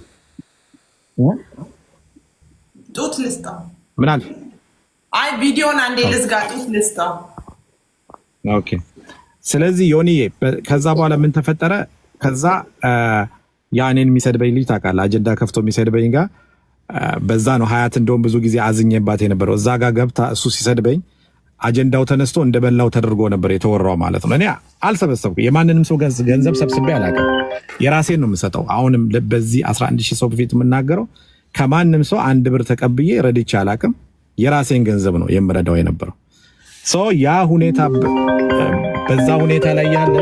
ጡት ልስጠው። ምን አለ አይ ቪዲዮን አንዴ ልዝጋ፣ ጡት ልስጠው። ኦኬ። ስለዚህ ዮኒዬ ከዛ በኋላ ምን ተፈጠረ? ከዛ ያ እኔን የሚሰድበኝ ልጅ ታውቃለህ፣ አጀንዳ ከፍቶ የሚሰድበኝ ጋር በዛ ነው ሀያት እንደውም ብዙ ጊዜ አዝኜባት የነበረው እዛ ጋር ገብታ እሱ ሲሰድበኝ አጀንዳው ተነስቶ እንደበላው ተደርጎ ነበር የተወራው ማለት ነው። እኔ አልሰበሰብኩ የማንንም ሰው ገንዘብ ሰብስቤ አላውቅም። የራሴን ነው የምሰጠው። አሁንም በዚህ 11 ሺህ ሰው በፊት የምናገረው ከማንም ሰው አንድ ብር ተቀብዬ ረድቼ አላውቅም። የራሴን ገንዘብ ነው የምረዳው የነበረው ሰው ያ ሁኔታ በዛ ሁኔታ ላይ ያለ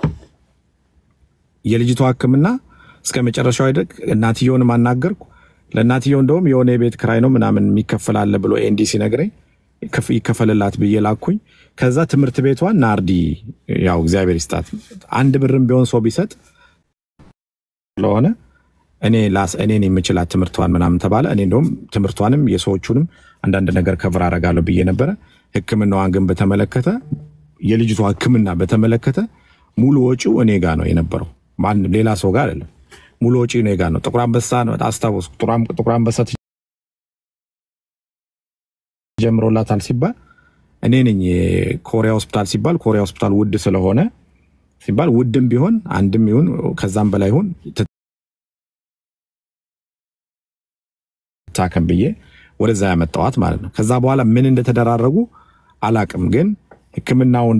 የልጅቷ ሕክምና እስከ መጨረሻው አይደግ እናትየውን አናገርኩ። ለእናትየው እንደውም የሆነ የቤት ክራይ ነው ምናምን የሚከፈል አለ ብሎ ኤንዲ ሲነግረኝ ይከፈልላት ብዬ ላኩኝ። ከዛ ትምህርት ቤቷን ናርዲ ያው እግዚአብሔር ይስጣት አንድ ብርም ቢሆን ሰው ቢሰጥ ስለሆነ እኔ ላስ እኔን የምችላት ትምህርቷን ምናምን ተባለ። እኔ እንደውም ትምህርቷንም የሰዎቹንም አንዳንድ ነገር ከብር አረጋለሁ ብዬ ነበረ። ሕክምናዋን ግን በተመለከተ የልጅቷ ሕክምና በተመለከተ ሙሉ ወጪው እኔ ጋር ነው የነበረው፣ ማንም ሌላ ሰው ጋር አይደለም። ሙሉ ወጪ እኔ ጋር ነው። ጥቁር አንበሳ ነው አስታወስኩ። ጥቁር አንበሳ ጀምሮላታል ሲባል እኔ ነኝ ኮሪያ ሆስፒታል ሲባል ኮሪያ ሆስፒታል ውድ ስለሆነ ሲባል ውድም ቢሆን አንድም ይሁን ከዛም በላይ ይሁን ታከም ብዬ ወደዛ ያመጣዋት ማለት ነው። ከዛ በኋላ ምን እንደተደራረጉ አላቅም፣ ግን ህክምናውን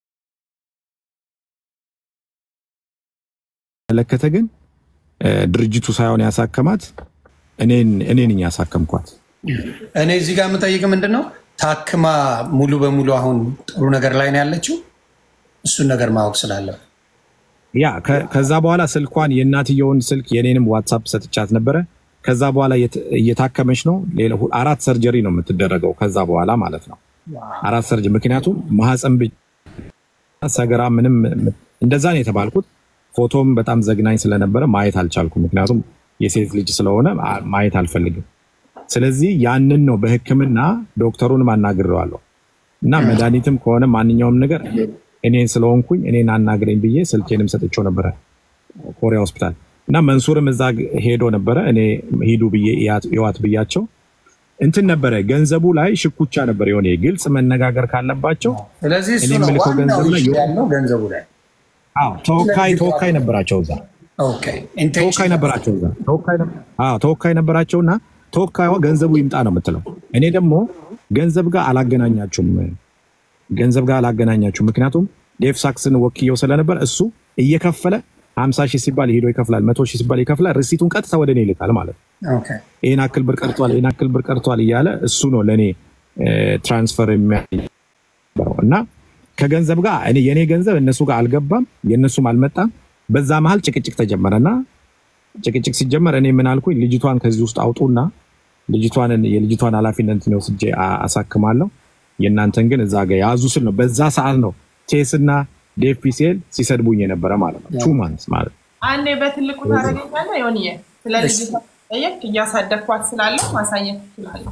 በተመለከተ ግን ድርጅቱ ሳይሆን ያሳከማት እኔ ነኝ ያሳከምኳት። እኔ እዚህ ጋር የምጠይቅ ምንድን ነው ታክማ ሙሉ በሙሉ አሁን ጥሩ ነገር ላይ ነው ያለችው? እሱን ነገር ማወቅ ስላለ ያ ከዛ በኋላ ስልኳን የእናትየውን ስልክ የኔንም ዋትሳፕ ሰጥቻት ነበረ። ከዛ በኋላ እየታከመች ነው። አራት ሰርጀሪ ነው የምትደረገው ከዛ በኋላ ማለት ነው። አራት ሰርጀሪ ምክንያቱም ማህፀን ብቻ ሰገራ ምንም እንደዛ ነው የተባልኩት። ፎቶም በጣም ዘግናኝ ስለነበረ ማየት አልቻልኩም። ምክንያቱም የሴት ልጅ ስለሆነ ማየት አልፈልግም። ስለዚህ ያንን ነው በህክምና ዶክተሩንም አናግሬዋለሁ እና መድኃኒትም ከሆነ ማንኛውም ነገር እኔን ስለሆንኩኝ እኔን አናግረኝ ብዬ ስልኬንም ሰጥቼው ነበረ ኮሪያ ሆስፒታል እና መንሱርም እዛ ሄዶ ነበረ። እኔ ሂዱ ብዬ ይዋት ብያቸው እንትን ነበረ ገንዘቡ ላይ ሽኩቻ ነበር። የሆነ ግልጽ መነጋገር ካለባቸው ስለዚህ እሱ እኔ ነው የምልከው ዋናው ገንዘብ ላይ issue ያለው ገንዘቡ ላይ አዎ፣ ተወካይ ተወካይ ነበራቸው እዛ ኦኬ ተወካይ ኢንቴንሽን ነበራቸው እዛ ተወካይ ነበር- አዎ፣ ተወካይ ነበራቸውና ተወካይዋ ገንዘቡ ይምጣ ነው የምትለው። እኔ ደግሞ ገንዘብ ጋር አላገናኛችሁም፣ ገንዘብ ጋር አላገናኛችሁም። ምክንያቱም ዴቭ ሳክስን ወክየው ስለነበር እሱ እየከፈለ ሀምሳ ሺህ ሲባል ሄዶ ይከፍላል፣ መቶ ሺህ ሲባል ይከፍላል። ሪሲቱን ቀጥታ ወደ እኔ ይልካል ማለት ነው። ኦኬ ይህን አክል ብር ቀርቷል፣ ይህን አክል ብር ቀርቷል እያለ እሱ ነው ለእኔ ትራንስፈር የሚያበረው እና ከገንዘብ ጋር እኔ የእኔ ገንዘብ እነሱ ጋር አልገባም፣ የእነሱም አልመጣም። በዛ መሀል ጭቅጭቅ ተጀመረና ጭቅጭቅ ሲጀመር እኔ ምን አልኩኝ፣ ልጅቷን ከዚህ ውስጥ አውጡና ልጅቷን የልጅቷን ኃላፊነት እኔ ወስጄ አ- አሳክማለሁ የእናንተን ግን እዛ ጋር ያዙ ስል ነው። በዛ ሰዓት ነው ቴስና ዴፊሴል ሲሰድቡኝ የነበረ ማለት ነው። ቱ ማንስ ማለት ነው። አንዴ በትልቁ ታደርገኛለህ ዮኒዬ። ስለ ልጅቷ ጠየቅ እያሳደግኳት ስላለው ማሳየት ትችላለሁ።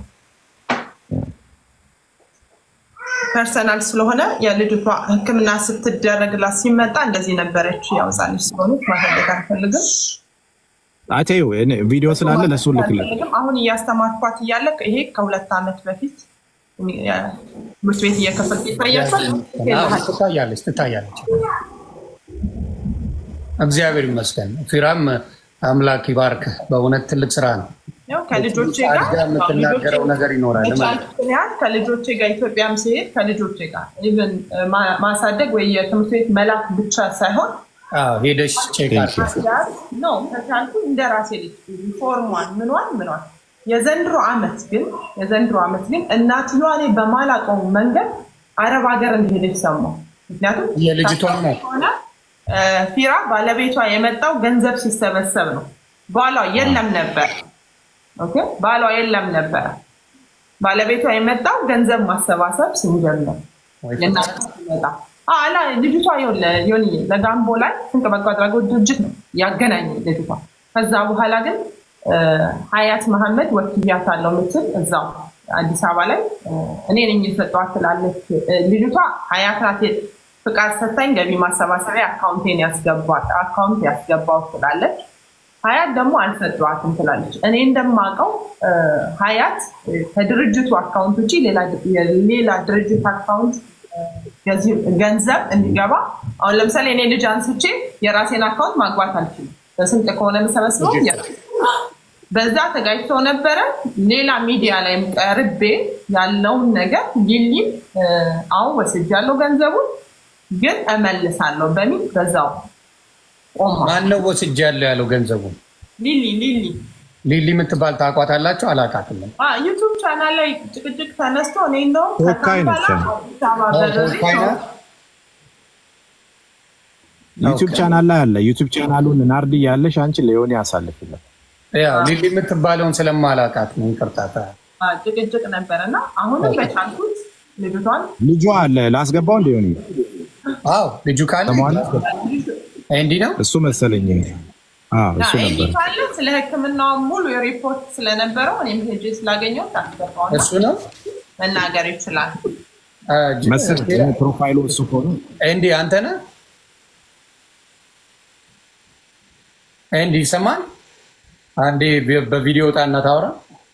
ፐርሰናል ስለሆነ የልጅቷ ሕክምና ስትደረግላት ሲመጣ እንደዚህ ነበረች። ያው ሕፃን ልጅ ስለሆነች ማሳደግ አልፈልግም አቴው ቪዲዮ ስላለ ለእሱ ልክለት አልፈልግም። አሁን እያስተማርኳት እያለ ይሄ ከሁለት ዓመት በፊት ትምህርት ቤት እየከፈልኩ ይታያቸዋል። ትታያለች ትታያለች። እግዚአብሔር ይመስገን። ፊራም አምላክ ይባርክ። በእውነት ትልቅ ስራ ነው። ያው ከልጆቼ ጋር አድጋ የምትናገረው ነገር ይኖራል ማለት ነው። የቻልኩትን ያህል ከልጆቼ ጋር ኢትዮጵያም ሲሄድ ከልጆቼ ጋር ኢቨን ማሳደግ ወይ የትምህርት ቤት መላክ ብቻ ሳይሆን አዎ፣ ሄደሽ ቼክ አድርጊ። ነው ከቻልኩ እንደ ራሴ ልጅ ሪፎርሟን ምኗን ምኗን የዘንድሮ አመት ግን የዘንድሮ አመት ግን እናትየዋ እኔ በማላውቀው መንገድ አረብ ሀገር እንደሄደች ሰማሁ። ምክንያቱም የልጅቷ ናት። ሆነ ፊራ ባለቤቷ የመጣው ገንዘብ ሲሰበሰብ ነው። ባሏ የለም ነበር። ኦኬ፣ ባሏ የለም ነበር። ባለቤቷ የመጣው ገንዘብ ማሰባሰብ ስንጀምር የእናቷ ሲመጣ አላ ልጅቷ ይኸውልህ ዮኒዬ ለጋምቦ ላይ ስንቅ በጎ አድራጎት ድርጅት ነው ያገናኘ ልጅቷ። ከዛ በኋላ ግን ሀያት መሐመድ ወክያት አለው ምትል እዛው አዲስ አበባ ላይ እኔ ነኝ የሰጠኋት ትላለች ልጅቷ። ሀያት ናት ፍቃድ ሰታኝ ገቢ ማሰባሰቢያ አካውንቴን ያስገባት አካውንት ያስገባው ትላለች። ሀያት ደግሞ አልሰጠዋትም ትላለች። እኔ እንደማውቀው ሀያት ከድርጅቱ አካውንት ውጭ ሌላ ድርጅት አካውንት ገንዘብ እንዲገባ አሁን ለምሳሌ እኔ ልጅ አንስቼ የራሴን አካውንት ማግባት አልችልም። በስንቅ ከሆነ የምሰበስበው በዛ ተጋጭተው ነበረ። ሌላ ሚዲያ ላይም ቀርቤ ያለውን ነገር ሊሊም አሁን ወስጃለሁ ገንዘቡን ግን እመልሳለሁ በሚል በዛው ቆማ። ማነው ወስጃለሁ ያለው ገንዘቡን? ሊሊ ሊሊ ሊሊ የምትባል ታውቋታላችሁ? አላውቃትም። ዩቱብ ቻናል ላይ ጭቅጭቅ ተነስቶ እኔ እንደውም ተወካይ ነች። አዲስ አበባ በርሬ ተወካይ ናት? ዩቱብ ቻናል ላይ አለ። ዩቱብ ቻናሉን ናርዲ ያለሽ አንቺ ለዮኒ ያሳልፍለት። ያው ሊሊ የምትባለውን ስለማላውቃት ነው። ይቅርታ። ጭቅጭቅ ነበረ እና አሁንም በቻልኩት ልጅቷን ልጇ አለ ላስገባው እንደ ዮኒ አዎ ልጁ ካለ ሰማዋል። እንዲህ ነው። እሱ መሰለኝ። አዎ እሱ እንዲ ነበር። ካለ ስለ ሕክምናው ሙሉ የሪፖርት ስለነበረው እኔም ሄጄ ስላገኘው ታስገባውና እሱ ነው መናገር ይችላል። መሰለኝ ፕሮፋይሉ እሱ ከሆነ እንዲህ አንተ ነህ እንዲህ ይሰማል። አንዴ በቪዲዮ ጣና ታውራ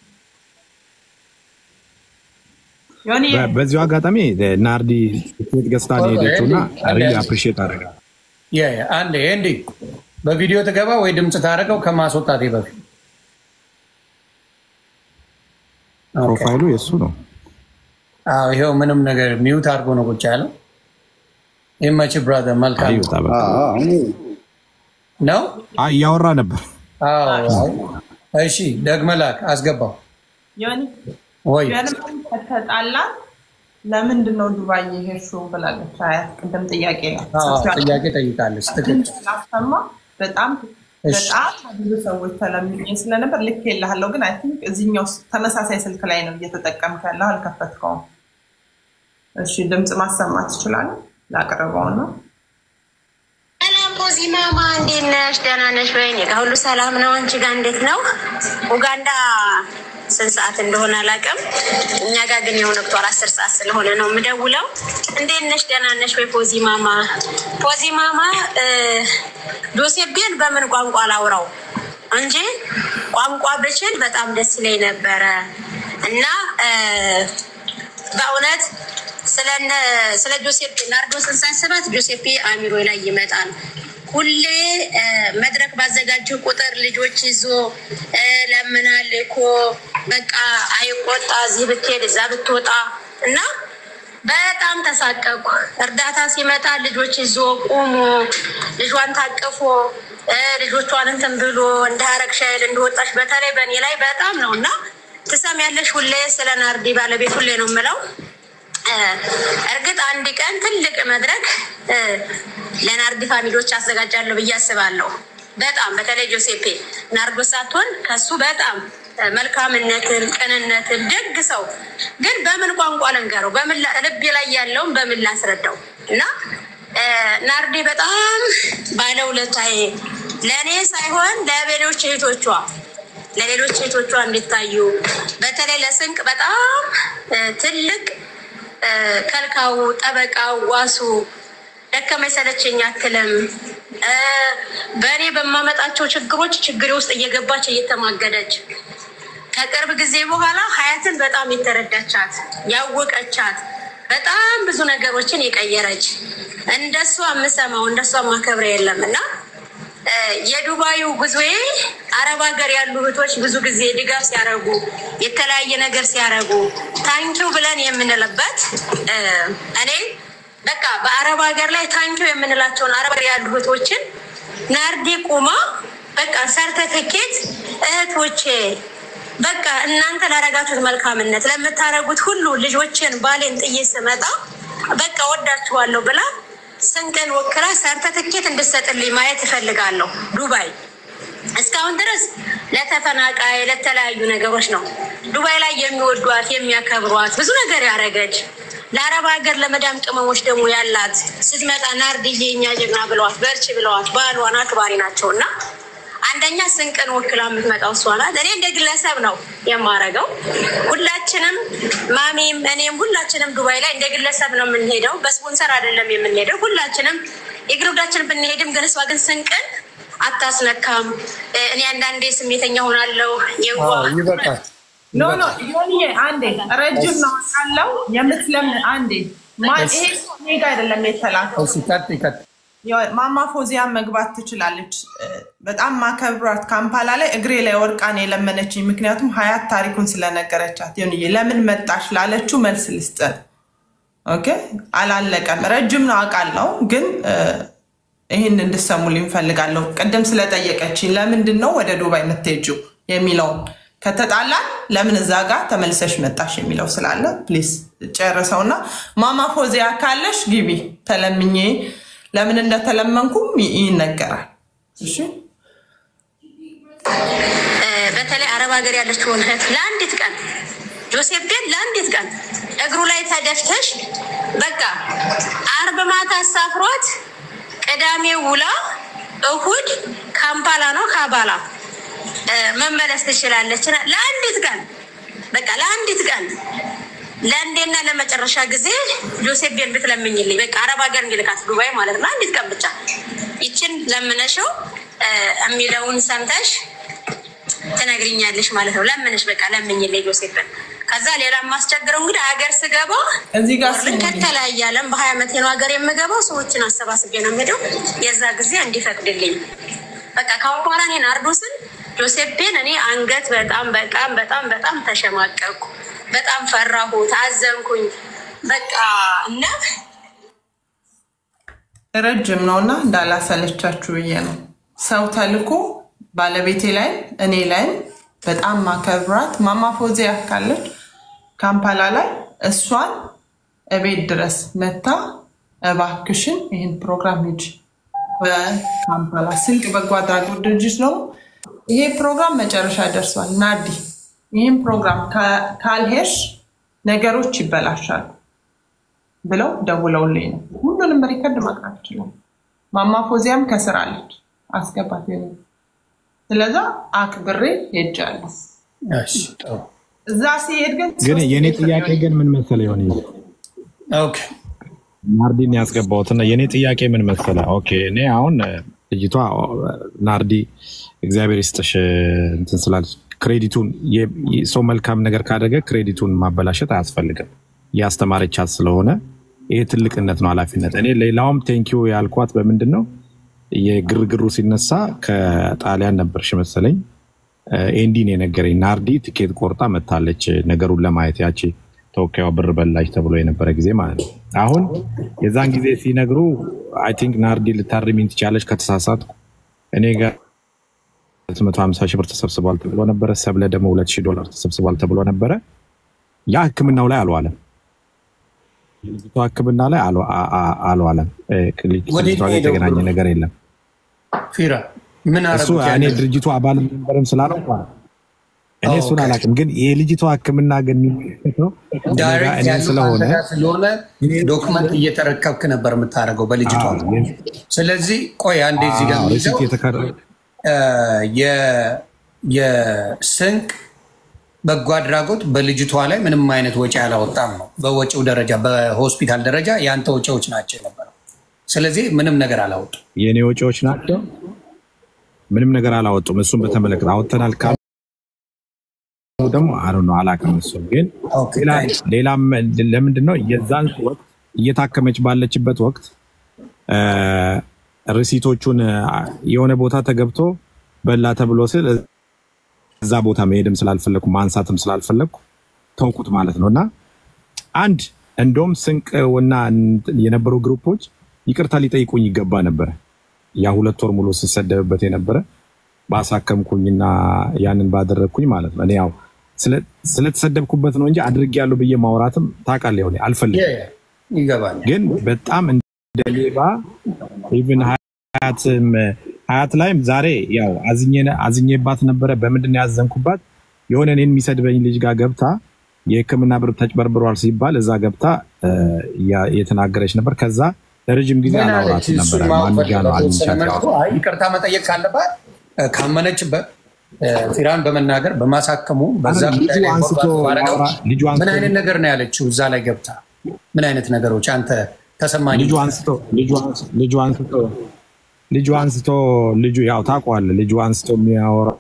ዮኒ በ- በዚሁ አጋጣሚ ናርዲ ትኬት ገዝታ ነው የሄደችው እና ሪሊ አፕሪሼት አደርጋለሁ። ያ ያ አንዴ እንዲህ በቪዲዮ ትገባ ወይ ድምፅ ታደርገው ከማስወጣቴ በፊት ኦኬ። ፕሮፋይሉ የእሱ ነው። አዎ ይኸው ምንም ነገር ሚውት አድርጎ ነው ቁጭ ያለው። ይመች ብራዘር፣ መልካም አይወጣ በቃ ነው። አይ እያወራ ነበር። አዎ እሺ፣ ደግመህ ላክ አስገባው ዮኒ ወይ ጀርመን ከተጣላን ለምንድን ነው ዱባይ የሄድሽው ብላለች። አያት ቅድም ጥያቄ ነው አዎ፣ ጥያቄ ጠይቃለች። ትክክል። ስላሰማ በጣም እሺ። በጣም ብዙ ሰዎች ተለምኜ ስለነበር ልክ የለሃለው ግን አይ ቲንክ እዚህኛው ስ- ተመሳሳይ ስልክ ላይ ነው እየተጠቀምክ ያለው አልከፈትከውም። እሺ ድምፅ ማሰማት ትችላለህ? ላቅርበው ነው ሰላም ፖዚ ማማ እንዴት ነሽ? ደህና ነሽ ወይ? እኔ ጋ ሁሉ ሰላም ነው። አንቺ ጋር እንዴት ነው? ኡጋንዳ ስንት ሰዓት እንደሆነ አላውቅም። እኛ ጋር ግን የሆነ ወቅቷል አስር ሰዓት ስለሆነ ነው የምደውለው። እንዴት ነሽ? ደህና ነሽ ወይ? ፖዚ ማማ ፖዚ ማማ እ፣ ጆሴቤን በምን ቋንቋ ላውራው እንጂ ቋንቋ ብችል በጣም ደስ ይለኝ ነበረ እና እ፣ በእውነት ስለነ ስለ ጆሴፕ ናርዶስን ሳስባት ጆሴፔ አሚሮ ላይ ይመጣል። ሁሌ እ፣ መድረክ ባዘጋጀው ቁጥር ልጆች ይዞ እ፣ ለምናል እኮ በቃ አይቆጣ፣ እዚህ ብትሄድ እዛ ብትወጣ እና በጣም ተሳቀቁ። እርዳታ ሲመጣ ልጆች ይዞ ቁሞ ልጇን ታቅፎ እ፣ ልጆቿን እንትን ብሎ እንዳረግሽ አይል እንደወጣሽ በተለይ በእኔ ላይ በጣም ነው እና ትሰሚያለሽ። ሁሌ ስለ ናርዲ ባለቤት ሁሌ ነው የምለው እ፣ እርግጥ አንድ ቀን ትልቅ መድረክ እ፣ ለናርዲ ፋሚሊዎች አዘጋጃለሁ ብዬ አስባለሁ። በጣም በተለይ ጆሴፔ ናርዶስ ሳትሆን ከሱ በጣም እ፣ መልካምነትን፣ ቅንነትን ደግ ሰው ግን በምን ቋንቋ ልንገረው? በምን ላ- ልቤ ላይ ያለውን በምን ላስረዳው? እና እ፣ ናርዲ በጣም ባለውለታዬ ለእኔ ሳይሆን ለሌሎች እህቶቿ ለሌሎች እህቶቿ እንዲታዩ በተለይ ለስንቅ በጣም እ፣ ትልቅ እ፣ ከልካው፣ ጠበቃው፣ ዋሱ ደከመኝ ሰለቸኝ አትልም። እ፣ በእኔ በማመጣቸው ችግሮች ችግሬ ውስጥ እየገባች እየተማገደች ከቅርብ ጊዜ በኋላ ሀያትን በጣም የተረዳቻት ያወቀቻት በጣም ብዙ ነገሮችን የቀየረች እንደሷ የምሰማው እንደሷ ማከብረ የለም እና እ፣ የዱባዩ ጉዞዬ አረብ ሀገር ያሉ እህቶች ብዙ ጊዜ ድጋፍ ሲያደርጉ የተለያየ ነገር ሲያደርጉ ታንኪው ብለን የምንልበት እ፣ እኔ በቃ በአረብ ሀገር ላይ ታንኪው የምንላቸውን አረብ ሀገር ያሉ እህቶችን ናርዲ ቁማ በቃ ሰርተፍኬት እህቶቼ በቃ እናንተ ላረጋችሁት መልካምነት ለምታረጉት ሁሉ ልጆችን ባሌን ጥዬ ስመጣ በቃ ወዳችኋለሁ ብላ ስንቅን ወክላ ሰርተፍኬት እንድሰጥልኝ ማየት እፈልጋለሁ። ዱባይ እስካሁን ድረስ ለተፈናቃይ ለተለያዩ ነገሮች ነው። ዱባይ ላይ የሚወዷት የሚያከብሯት ብዙ ነገር ያደረገች ለአረብ ሀገር ለመዳም ቅመሞች ደግሞ ያላት ስትመጣ ናርድዬ እኛ ጀግና ብለዋት በርቺ ብለዋት ባሏን አክባሪ ናቸው እና አንደኛ ስንቅን ወክላ የምትመጣው እሷ ናት። እኔ እንደ ግለሰብ ነው የማረገው። ሁላችንም ማሚም እኔም ሁላችንም ዱባይ ላይ እንደ ግለሰብ ነው የምንሄደው። በስፖንሰር አይደለም የምንሄደው። ሁላችንም የግሩዳችን ብንሄድም ግን እሷ ግን ስንቅን አታስነካም። እ፣ እኔ አንዳንዴ ስሜተኛ ሆናለሁ። የዋ አዎ፣ ይበቃል። ኖ ኖ ዮኒዬ አንዴ ረጅም ነው ካለው የምትለምን አንዴ ማ- ይሄ ሰው እኔ ጋ አይደለም የተላከው እሺ፣ ቀጥይ ቀጥይ። ያው ማማ ፎዚያ መግባት ትችላለች። እ፣ በጣም ማከብራት ካምፓላ ላይ እግሬ ላይ ወርቃን የለመነችኝ ምክንያቱም ሀያት ታሪኩን ስለነገረቻት ዮኒዬ ለምን መጣሽ ላለችው መልስ ልስጠት። ኦኬ አላለቀም። ረጅም ነው አውቃለሁ፣ ግን እ፣ ይህን እንድሰሙልኝ እፈልጋለሁ። ቅድም ስለጠየቀችኝ ለምንድን ነው ወደ ዱባይ የምትሄጂው የሚለውን ከተጣላን ለምን እዛ ጋር ተመልሰሽ መጣሽ የሚለው ስላለ ፕሊዝ ጨርሰውና ማማ ፎዚያ ካለሽ ግቢ ተለምኜ ለምን እንደተለመንኩም ይ- ይነገራል። እሺ እ፣ በተለይ አረብ ሀገር ያለችውን እህት ለአንዲት ቀን ጆሴፍ ቤት ለአንዲት ቀን እግሩ ላይ ተደፍተሽ በቃ አርብ ማታ አሳፍሯት ቅዳሜ ውላ እሁድ ካምፓላ ነው ካባላ እ፣ መመለስ ትችላለች። እና ለአንዲት ቀን በቃ ለአንዲት ቀን ለአንዴና ለመጨረሻ ጊዜ ጆሴፍ ቤን ብትለምኝልኝ በቃ አረብ ሀገር እንዲልካት ዱባይ ማለት ነው። አንዲት ቀን ብቻ ይችን ለምነሽው እ፣ የሚለውን ሰምተሽ ትነግሪኛለሽ ማለት ነው። ለምንሽ በቃ ለምኝልኝ ጆሴፍን። ከዛ ሌላ የማስቸግረው እንግዲህ ሀገር ስገባ እዚህ ጋር ወርልድ ከተለያየ ዓለም በሀያ ዓመቴ ነው ሀገር የምገባው። ሰዎችን አሰባስቤ ነው የምሄደው። የዛ ጊዜ እንዲፈቅድልኝ በቃ ካሁን በኋላ እኔ ናርዶስን ጆሴፍን እኔ አንገት በጣም በጣም በጣም በጣም ተሸማቀቅኩ። በጣም ፈራሁት፣ አዘንኩኝ። በቃ እና ረጅም ነው እና እንዳላሰለቻችሁ ብዬ ነው። ሰው ተልኮ ባለቤቴ ላይ እኔ ላይም በጣም ማከብራት ማማ ፎዚያ ካለች ካምፓላ ላይ እሷን እቤት ድረስ መታ እባክሽን ይህን ፕሮግራም ሂጅ በካምፓላ ስንቅ በጎ አድራጎት ድርጅት ነው። ይሄ ፕሮግራም መጨረሻ ደርሷል። ናዲ ይህን ፕሮግራም ካ- ካልሄድሽ ነገሮች ይበላሻሉ ብለው ደውለውልኝ ነው። ሁሉንም ሪከርድ ማቅረብ ይችላል። ማማ ፎዚያም ከስር አለች አስገባት። የኔ ስለዛ አክብሬ ሄጃለሁ። እሺ፣ ጥሩ። እዛ ሲሄድ ግን ግን ሶስት የእኔ ሜትር ጥያቄ ግን ምን መሰለ የሆነ ኦኬ፣ ናርዲን ያስገባሁትና የእኔ ጥያቄ ምን መሰለ፣ ኦኬ እኔ አሁን እ፣ ልጅቷ እ፣ ናርዲ እግዚአብሔር ይስጥሽ እ፣ እንትን ስላለች ክሬዲቱን የ- የ- ሰው መልካም ነገር ካደረገ ክሬዲቱን ማበላሸት አያስፈልግም። ያስተማረቻት ስለሆነ ይሄ ትልቅነት ነው፣ ኃላፊነት። እኔ ሌላውም ቴንኪዩ ያልኳት በምንድን ነው የግርግሩ ሲነሳ ከጣሊያን ነበርሽ መሰለኝ እ፣ ኤንዲን የነገረኝ ናርዲ ትኬት ቆርጣ መታለች ነገሩን ለማየት ያቺ ተወካዩ ብር በላች ተብሎ የነበረ ጊዜ ማለት ነው። አሁን የዛን ጊዜ ሲነግሩ አይ ቲንክ ናርዲ ልታርሚኝ ትቻለች ከተሳሳትኩ። እኔ ጋር 250 ሺህ ብር ተሰብስቧል ተብሎ ነበረ። ሰብለ ደግሞ 2000 ዶላር ተሰብስቧል ተብሎ ነበረ። ያ ሕክምናው ላይ አልዋለም። ልጅቷ ሕክምና ላይ አልዋ- አ- አ- አልዋለም። እ፣ ከልጅቷ ወዴት ጋር ሄደው የተገናኘ ብሎ? ነገር የለም። ፊራ ምን እሱ አረጉት? እኔ ያንን? ድርጅቱ አባል ነበርም ስላለው እኔ ኦ፣ እሱን ኦኬ። አላውቅም፣ ግን የልጅቷ ሕክምና ግን የሚመለከተው እኔ ጋር ዳይሬክት እኔን ያለው ስለሆነ አንተ ጋር ስለሆነ ዶክመንት እየተረከብክ ነበር የምታደርገው በልጅቷ። አዎ፣ የ- ስለዚህ ቆይ አንዴ እዚህ ጋር አዎ፣ የሚይዘው ሪሲት የተከረ እ፣ የ- የስንቅ በጎ አድራጎት በልጅቷ ላይ ምንም አይነት ወጪ አላወጣም ነው። በወጪው ደረጃ በሆስፒታል ደረጃ የአንተ ወጪዎች ናቸው የነበረው። ስለዚህ ምንም ነገር አላወጡም። የእኔ ወጪዎች ናቸው። ምንም ነገር አላወጡም። እሱን በተመለከተ አወጥተናል ካሉ ደግሞ አሩ ነው አላውቅም። እሱን ግን ኦኬ፣ ሌላ- ታንክስ። ሌላም ለምንድን ነው የዛን ወቅት እየታከመች ባለችበት ወቅት እ፣ ሪሲቶቹን አ፣ የሆነ ቦታ ተገብቶ በላ ተብሎ ስል እዛ ቦታ መሄድም ስላልፈለግኩ ማንሳትም ስላልፈለግኩ ተውኩት ማለት ነው እና አንድ እንደውም ስንቅ እና የነበሩ ግሩፖች ይቅርታ ሊጠይቁኝ ይገባ ነበረ። ያ ሁለት ወር ሙሉ ስሰደብበት የነበረ ባሳከምኩኝና ያንን ባደረግኩኝ ማለት ነው። እኔ ያው ስለ- ስለተሰደብኩበት ነው እንጂ አድርጌያለሁ ብዬ ማውራትም ታውቃለህ፣ ሆነ አልፈልግም። ይገባኛል። ግን በጣም እንደ ሌባ ኢቭን ሀያትም ሀያት ላይም ዛሬ ያው አዝኜ- አዝኜባት ነበረ። በምንድን ነው ያዘንኩባት? የሆነ እኔን የሚሰድበኝ ልጅ ጋር ገብታ የሕክምና ብር ተጭበርብሯል ሲባል እዛ ገብታ እ፣ ያ- የተናገረች ነበር። ከዛ ለረጅም ጊዜ ምን አለች? አላወራት እሱን ነበረ። ማወቅ ማን ጋ ነው ፈልገው አግኝቻት በተወሰነ መልኩ ያወራሁት? አይ ይቅርታ መጠየቅ ካለባት እ፣ ካመነችበት እ፣ ፊራን በመናገር በማሳከሙ በዛ አረ፣ ጉዳይ ልጁ ላይ አንስቶ ኢንቮልቭ ባደረገው ያወራ- ልጁ ምን አንስቶ- አይነት ነገር ነው ያለችው? እዛ ላይ ገብታ ምን አይነት ነገሮች አንተ ተሰማኝ? ልጁ አንስቶ ልጁ አንስ- ልጁ አንስቶ ልጁ አንስቶ ልጁ ያው ታውቀዋለህ፣ ልጁ አንስቶ የሚያወራ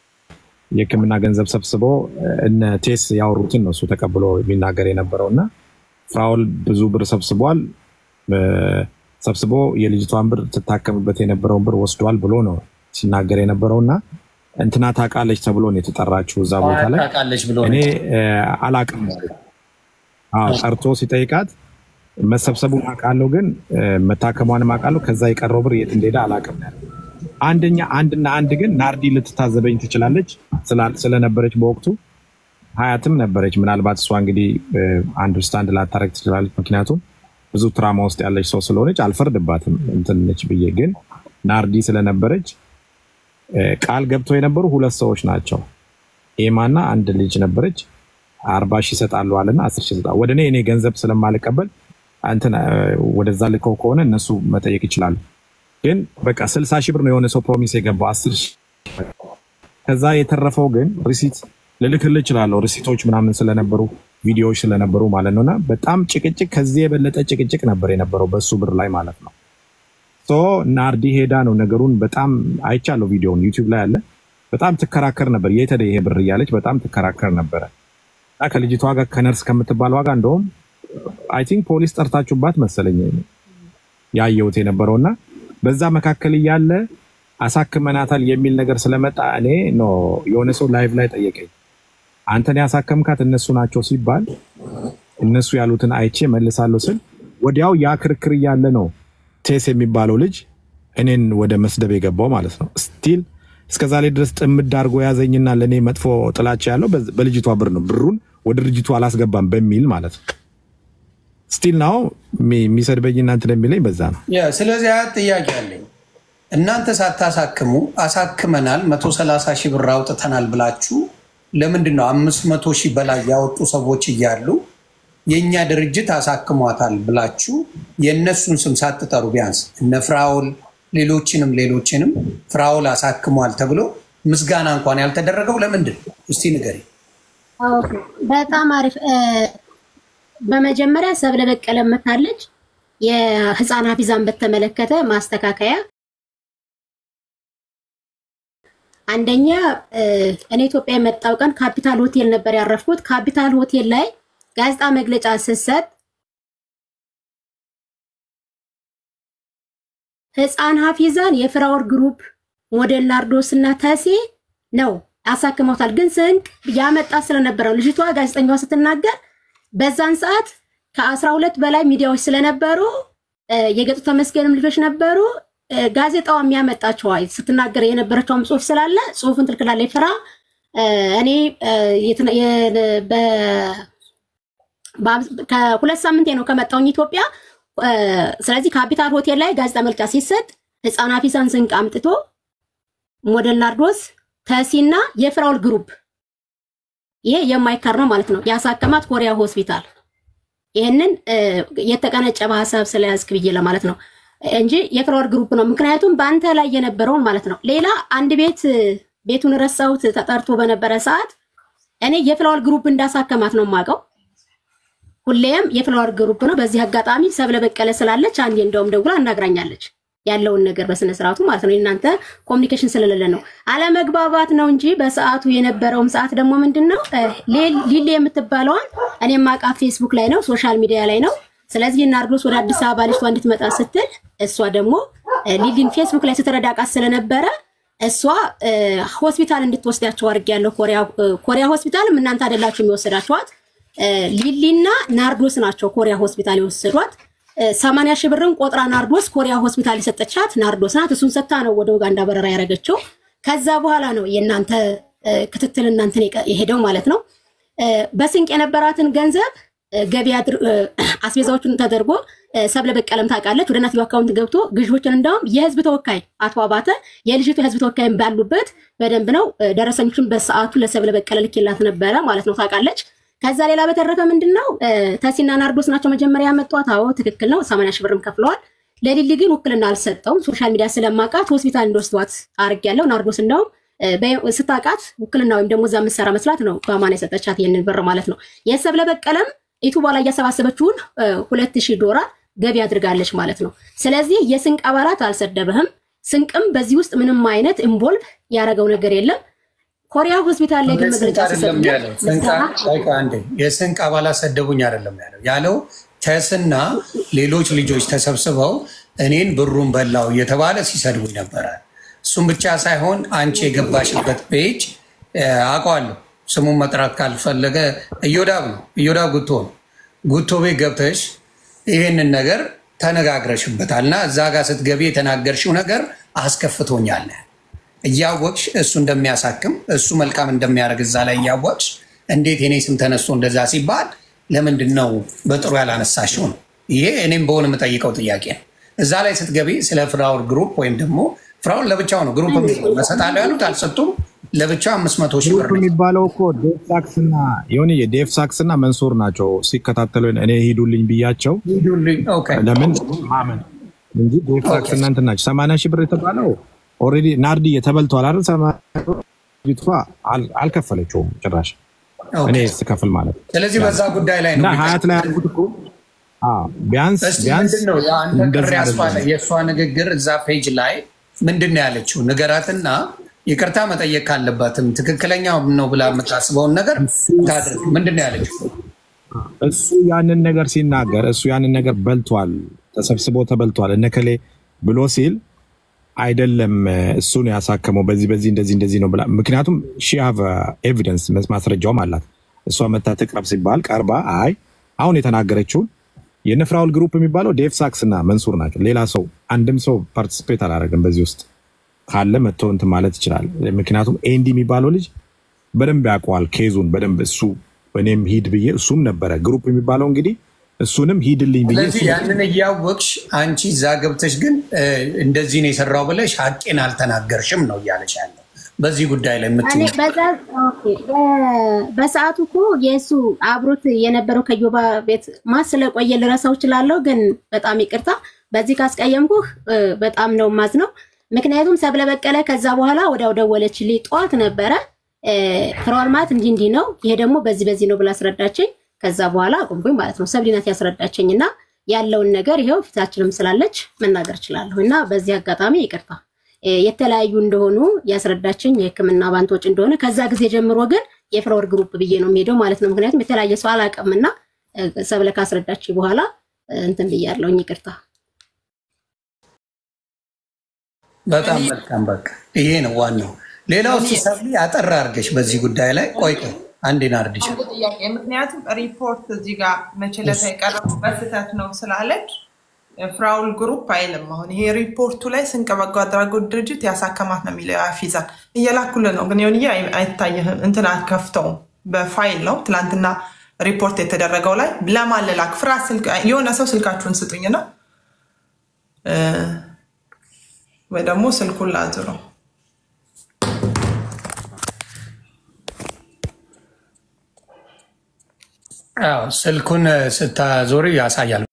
የሕክምና ገንዘብ ሰብስቦ እነ ቴስ ያወሩትን ነው እሱ ተቀብሎ የሚናገር የነበረው እና ፍራውል ብዙ ብር ሰብስቧል። እ፣ ሰብስቦ የልጅቷን ብር ትታከምበት የነበረውን ብር ወስዷል ብሎ ነው ሲናገር የነበረው እና እንትና ታውቃለች ተብሎ ነው የተጠራችው እዛ ቦታ ላይ ታውቃለች ብሎ እኔ ነው። እ፣ አላቅም ነው ያለው። አዎ ጠርቶ ሲጠይቃት መሰብሰቡን አውቃለሁ፣ ግን እ፣ መታከሟንም አውቃለሁ። ከዛ የቀረው ብር የት እንደሄደ አላቅም ነው ያለው። አንደኛ አንድና አንድ ግን ናርዲ ልትታዘበኝ ትችላለች ስላ- ስለነበረች በወቅቱ ሀያትም ነበረች። ምናልባት እሷ እንግዲህ አንደርስታንድ ላታረግ ትችላለች። ምክንያቱም ብዙ ትራማ ውስጥ ያለች ሰው ስለሆነች አልፈርድባትም እንትን ነች ብዬ ግን ናርዲ ስለነበረች እ፣ ቃል ገብተው የነበሩ ሁለት ሰዎች ናቸው። ኤማና አንድ ልጅ ነበረች። አርባ ሺህ ይሰጣሉ አለና አስር ሺህ ይሰጣሉ። ወደ እኔ እኔ ገንዘብ ስለማልቀበል እንትን እ፣ ወደዛ ልከው ከሆነ እነሱ መጠየቅ ይችላሉ። ግን በቃ ስልሳ ሺህ ብር ነው የሆነ ሰው ፕሮሚስ የገባው አስር ሺህ ከዛ የተረፈው ግን ሪሲት ልልክልህ እችላለሁ። ሪሲቶች ምናምን ስለነበሩ ቪዲዮዎች ስለነበሩ ማለት ነው። እና በጣም ጭቅጭቅ፣ ከዚህ የበለጠ ጭቅጭቅ ነበር የነበረው በሱ ብር ላይ ማለት ነው። ሶ ናርዲ ሄዳ ነው ነገሩን በጣም አይቻለሁ። ቪዲዮውን ዩቲዩብ ላይ አለ። በጣም ትከራከር ነበር። የት ሄደ ይሄ ብር እያለች በጣም ትከራከር ነበረ እና ከልጅቷ ጋር ከነርስ ከምትባል ዋጋ እንደውም አይ ቲንክ ፖሊስ ጠርታችሁባት መሰለኝ ያየሁት የነበረው እና በዛ መካከል እያለ አሳክመናታል የሚል ነገር ስለመጣ እኔ ኖ የሆነ ሰው ላይቭ ላይ ጠየቀኝ። አንተን ያሳከምካት እነሱ ናቸው ሲባል እነሱ ያሉትን አይቼ መልሳለሁ ስል ወዲያው ያ ክርክር እያለ ነው ቴስ የሚባለው ልጅ እኔን ወደ መስደብ የገባው ማለት ነው። ስቲል እስከዛ ላይ ድረስ ጥምድ አድርጎ ያዘኝና ለእኔ መጥፎ ጥላቻ ያለው በዝ- በልጅቷ ብር ነው። ብሩን ወደ ልጅቷ አላስገባም በሚል ማለት ነው። ስቲል ናው የሚሰድበኝና እንትን የሚለኝ በዛ ነው። ያ፣ ስለዚህ አያት ጥያቄ አለኝ። እናንተ ሳታሳክሙ አሳክመናል መቶ ሰላሳ ሺህ ብር አውጥተናል ብላችሁ ለምንድን ነው አምስት መቶ ሺህ በላይ ያወጡ ሰዎች እያሉ የእኛ ድርጅት አሳክሟታል ብላችሁ የእነሱን ስም ሳትጠሩ ቢያንስ እነ ፍራውል ሌሎችንም ሌሎችንም ፍራውል አሳክሟል ተብሎ ምስጋና እንኳን ያልተደረገው ለምንድን ነው? እስቲ ንገሪ። ኦኬ፣ በጣም አሪፍ። እ፣ በመጀመሪያ ሰብለ በቀለ መታለች። የህፃን ሀፊዛን በተመለከተ ማስተካከያ አንደኛ እ፣ እኔ ኢትዮጵያ የመጣው ቀን ካፒታል ሆቴል ነበር ያረፍኩት። ካፒታል ሆቴል ላይ ጋዜጣ መግለጫ ስትሰጥ ህፃን ሀፊዛን የፍራወር ግሩፕ ሞዴል ናርዶስ እና ተሴ ነው ያሳክመውታል። ግን ስንቅ ያመጣ ስለነበረው ልጅቷ ጋዜጠኛዋ ስትናገር በዛን ሰዓት ከአስራ ሁለት በላይ ሚዲያዎች ስለነበሩ እ፣ የገጡ ተመስገንም ልጆች ነበሩ። እ፣ ጋዜጣዋ የሚያመጣቸው አይ ስትናገር የነበረችውም ጽሁፍ ስላለ ጽሁፉን ትልክላለች። ፍራ እ፣ እኔ እ፣ የትና- የ- በ- በአብ- ከሁለት ሳምንቴ ነው ከመጣሁኝ ኢትዮጵያ። እ፣ ስለዚህ ካፒታል ሆቴል ላይ ጋዜጣ መልጫ ሲሰጥ ህፃን ሀፊዛን ስንቅ አምጥቶ ሞዴል ናርዶስ ተሲና የፍራውል ግሩፕ ይሄ የማይካር ነው ማለት ነው። ያሳከማት ኮሪያ ሆስፒታል። ይህንን እ፣ የተቀነጨበ ሀሳብ ስለያዝክ ብዬ ለማለት ነው እንጂ የፍራውል ግሩፕ ነው። ምክንያቱም በአንተ ላይ የነበረውን ማለት ነው። ሌላ አንድ ቤት እ፣ ቤቱን ረሳሁት ተጠርቶ በነበረ ሰዓት እኔ የፍላወር ግሩፕ እንዳሳከማት ነው የማውቀው። ሁሌም የፍላወር ግሩፕ ነው። በዚህ አጋጣሚ ሰብለ በቀለ ስላለች አንዴ እንደውም ደውላ አናግራኛለች ያለውን ነገር በስነ ስርዓቱ ማለት ነው። እናንተ ኮሚኒኬሽን ስለሌለ ነው አለመግባባት ነው እንጂ በሰዓቱ የነበረውም ሰዓት ደግሞ ምንድን ነው እ፣ ሌ- ሊሊ የምትባለዋን እኔ ማውቃት ፌስቡክ ላይ ነው ሶሻል ሚዲያ ላይ ነው ስለዚህ ናርዶስ ወደ አዲስ አበባ ልጅቷ እንድትመጣ ስትል እሷ ደግሞ ሊሊን ፌስቡክ ላይ ስትረዳቃት ስለነበረ እሷ ሆስፒታል እንድትወስዳቸው አድርጌያለሁ። ኮሪያ ሆስፒታልም እናንተ አይደላችሁ የሚወሰዳችኋት ሊሊና ናርዶስ ናቸው ኮሪያ ሆስፒታል የወሰዷት። ሰማንያ ሺህ ብርን ቆጥራ ናርዶስ ኮሪያ ሆስፒታል የሰጠቻት ናርዶስ ናት። እሱን ሰታ ነው ወደ ኡጋንዳ በረራ ያደረገችው። ከዛ በኋላ ነው የእናንተ ክትትል እናንተን የሄደው ማለት ነው። በስንቅ የነበራትን ገንዘብ ገቢ አስቤዛዎቹን ተደርጎ ሰብለ በቀለም ታውቃለች። ወደ እናትየው አካውንት ገብቶ ግዥዎችን እንዳውም የህዝብ ተወካይ አቶ አባተ የልጅቱ የህዝብ ተወካይ ባሉበት በደንብ ነው ደረሰኞችን በሰዓቱ ለሰብለ በቀለ ልኬላት ነበረ ማለት ነው ታውቃለች። ከዛ ሌላ በተረፈ ምንድን ነው ተሲና ናርዶስ ናቸው መጀመሪያ ያመጧት። አዎ ትክክል ነው። ሰማንያ ሺህ ብርም ከፍለዋል። ለሊሊ ግን ውክልና አልሰጠውም። ሶሻል ሚዲያ ስለማውቃት ሆስፒታል እንደወስዷት አድርጌያለሁ። ናርዶስ እንደውም ስታውቃት ውክልና ወይም ደግሞ እዛ የምትሰራ መስላት ነው በአማን የሰጠቻት ይህንን ብር ማለት ነው። የሰብለ በቀለም ኢቱባ ላይ እያሰባሰበችውን ሁለት ሺህ ዶላር ገቢ አድርጋለች ማለት ነው። ስለዚህ የስንቅ አባላት አልሰደበህም። ስንቅም በዚህ ውስጥ ምንም አይነት ኢንቮልቭ ያደረገው ነገር የለም። ኮሪያ ሆስፒታል ላይ ግን መግለጫ የስንቅ አባላት ሰደቡኝ አይደለም ያለው ያለው ተስና ሌሎች ልጆች ተሰብስበው እኔን ብሩን በላው እየተባለ ሲሰድቡኝ ነበረ። እሱም ብቻ ሳይሆን አንቺ የገባሽበት ፔጅ አውቀዋለሁ። ስሙን መጥራት ካልፈለገ እዮዳብ ነው፣ እዮዳብ ጉቶ ነው። ጉቶ ቤት ገብተሽ ይህንን ነገር ተነጋግረሽበታል እና እዛ ጋር ስትገቢ የተናገርሽው ነገር አስከፍቶኛል። እያወቅሽ እሱ እንደሚያሳክም እሱ መልካም እንደሚያደርግ እዛ ላይ እያወቅሽ እንዴት የኔ ስም ተነስቶ እንደዛ ሲባል ለምንድን ነው በጥሩ ያላነሳሽው ነው? ይሄ እኔም በሆነ የምጠይቀው ጥያቄ ነው። እዛ ላይ ስትገቢ ስለ ፍራውል ግሩፕ ወይም ደግሞ ፍራውል ለብቻው ነው ግሩፕ መሰጣለሁ ያሉት አልሰጡም። ለብቻው አምስት መቶ ሺህ ብር የሚባለው እኮ ዴፍ ሳክስ እና የሆነ የዴፍ ሳክስ እና መንሱር ናቸው ሲከታተሉ እኔ ሂዱልኝ ብያቸው ለምን ማመን እንጂ ዴፍ ሳክስ እና እንትን ናቸው። ሰማንያ ሺህ ብር የተባለው ኦልሬዲ ናርዲ የተበልቷል አይደል? ሰማቷ አልከፈለችውም ጭራሽ እኔ ስከፍል ማለት ነው። ስለዚህ በዛ ጉዳይ ላይ እና ነው ሀያት ላይ ያልኩት እኮ ቢያንስ እስቲ ቢያንስ ምንድን ነው የአንተ ቅር እንደዛ ያስባለ አይደለም። የእሷ ንግግር እዛ ፔጅ ላይ ምንድን ነው ያለችው? ንገራትና ይቅርታ መጠየቅ ካለባትም ትክክለኛ ነው ብላ የምታስበውን ነገር ታድርግ። ምንድን ነው ያለችው? እሱ ያንን ነገር ሲናገር እሱ ያንን ነገር በልቷል፣ ተሰብስቦ ተበልቷል እነከሌ ብሎ ሲል አይደለም እሱ ነው ያሳከመው በዚህ በዚህ እንደዚህ እንደዚህ ነው ብላ ምክንያቱም ሺ ሃቭ ኤቪደንስ ማስረጃውም አላት። እሷ መታ ትቅረብ ሲባል ቀርባ አይ አሁን የተናገረችውን የነፍራውል ግሩፕ የሚባለው ዴቭ ሳክስ እና መንሱር ናቸው። ሌላ ሰው አንድም ሰው ፓርቲስፔት አላደረግም በዚህ ውስጥ ካለ መጥቶ እንትን ማለት ይችላል። ምክንያቱም ኤንዲ የሚባለው ልጅ በደንብ ያውቀዋል ኬዙን በደንብ እሱ እኔም ሂድ ብዬ እሱም ነበረ ግሩፕ የሚባለው እንግዲህ እሱንም ሂድልኝ ብዬ ስለዚህ እሱ- ያንን እያወቅሽ አንቺ እዛ ገብተሽ ግን እ፣ እንደዚህ ነው የሰራው ብለሽ ሀቄን አልተናገርሽም ነው እያለሽ ያለው በዚህ ጉዳይ ላይ እኔ የምትይው በዛ ኦኬ፣ በ- በሰዓቱ እኮ የእሱ አብሮት የነበረው ከዮባ ቤት ማስ ስለቆየ ልረሳው እችላለሁ፣ ግን በጣም ይቅርታ በዚህ ካስቀየምኩህ እ፣ በጣም ነው ማዝነው። ምክንያቱም ሰብለ በቀለ ከዛ በኋላ ወዲያው ደወለችልኝ። ጠዋት ነበረ እ፣ ፍራኦል ማለት እንዲህ እንዲህ ነው፣ ይሄ ደግሞ በዚህ በዚህ ነው ብላ አስረዳችኝ። ከዛ በኋላ አቁምኩኝ ማለት ነው። ሰብሊናት ያስረዳችኝ እና ያለውን ነገር ይኸው ፊታችንም ስላለች መናገር እችላለሁ እና በዚህ አጋጣሚ ይቅርታ እ፣ የተለያዩ እንደሆኑ ያስረዳችኝ የሕክምና ባንቶች እንደሆነ ከዛ ጊዜ ጀምሮ ግን የፍራኦል ግሩፕ ብዬ ነው የሚሄደው ማለት ነው። ምክንያቱም የተለያየ ሰው አላውቅምና እ፣ ሰብለ ካስረዳችኝ በኋላ እ፣ እንትን ብያለሁኝ። ይቅርታ በጣም መልካም። በቃ ይሄ ነው ዋናው። ሌላው ሲሰብሊ አጠር አድርገሽ በዚህ ጉዳይ ላይ ቆይ ቆይ አንዴ ናርዲሽ አንድ ጥያቄ ምክንያቱም ሪፖርት እዚህ ጋር መችለታ የቀረበው በስህተት ነው ስላለች ፍራውል ግሩፕ አይልም። አሁን ይሄ ሪፖርቱ ላይ ስንቅ በጎ አድራጎት ድርጅት ያሳከማት ነው የሚለው አፊዛ እየላኩልን ነው፣ ግን የሆንዬ አይታየህም። እንትን አትከፍተውም። በፋይል ነው ትላንትና ሪፖርት የተደረገው ላይ ለማን ልላክ? ፍራ ስልክ የሆነ ሰው ስልካችሁን ስጡኝና እ፣ ወይ ደግሞ ስልኩን ላዝረው አዎ፣ ስልኩን ስታዞሪ ያሳያል።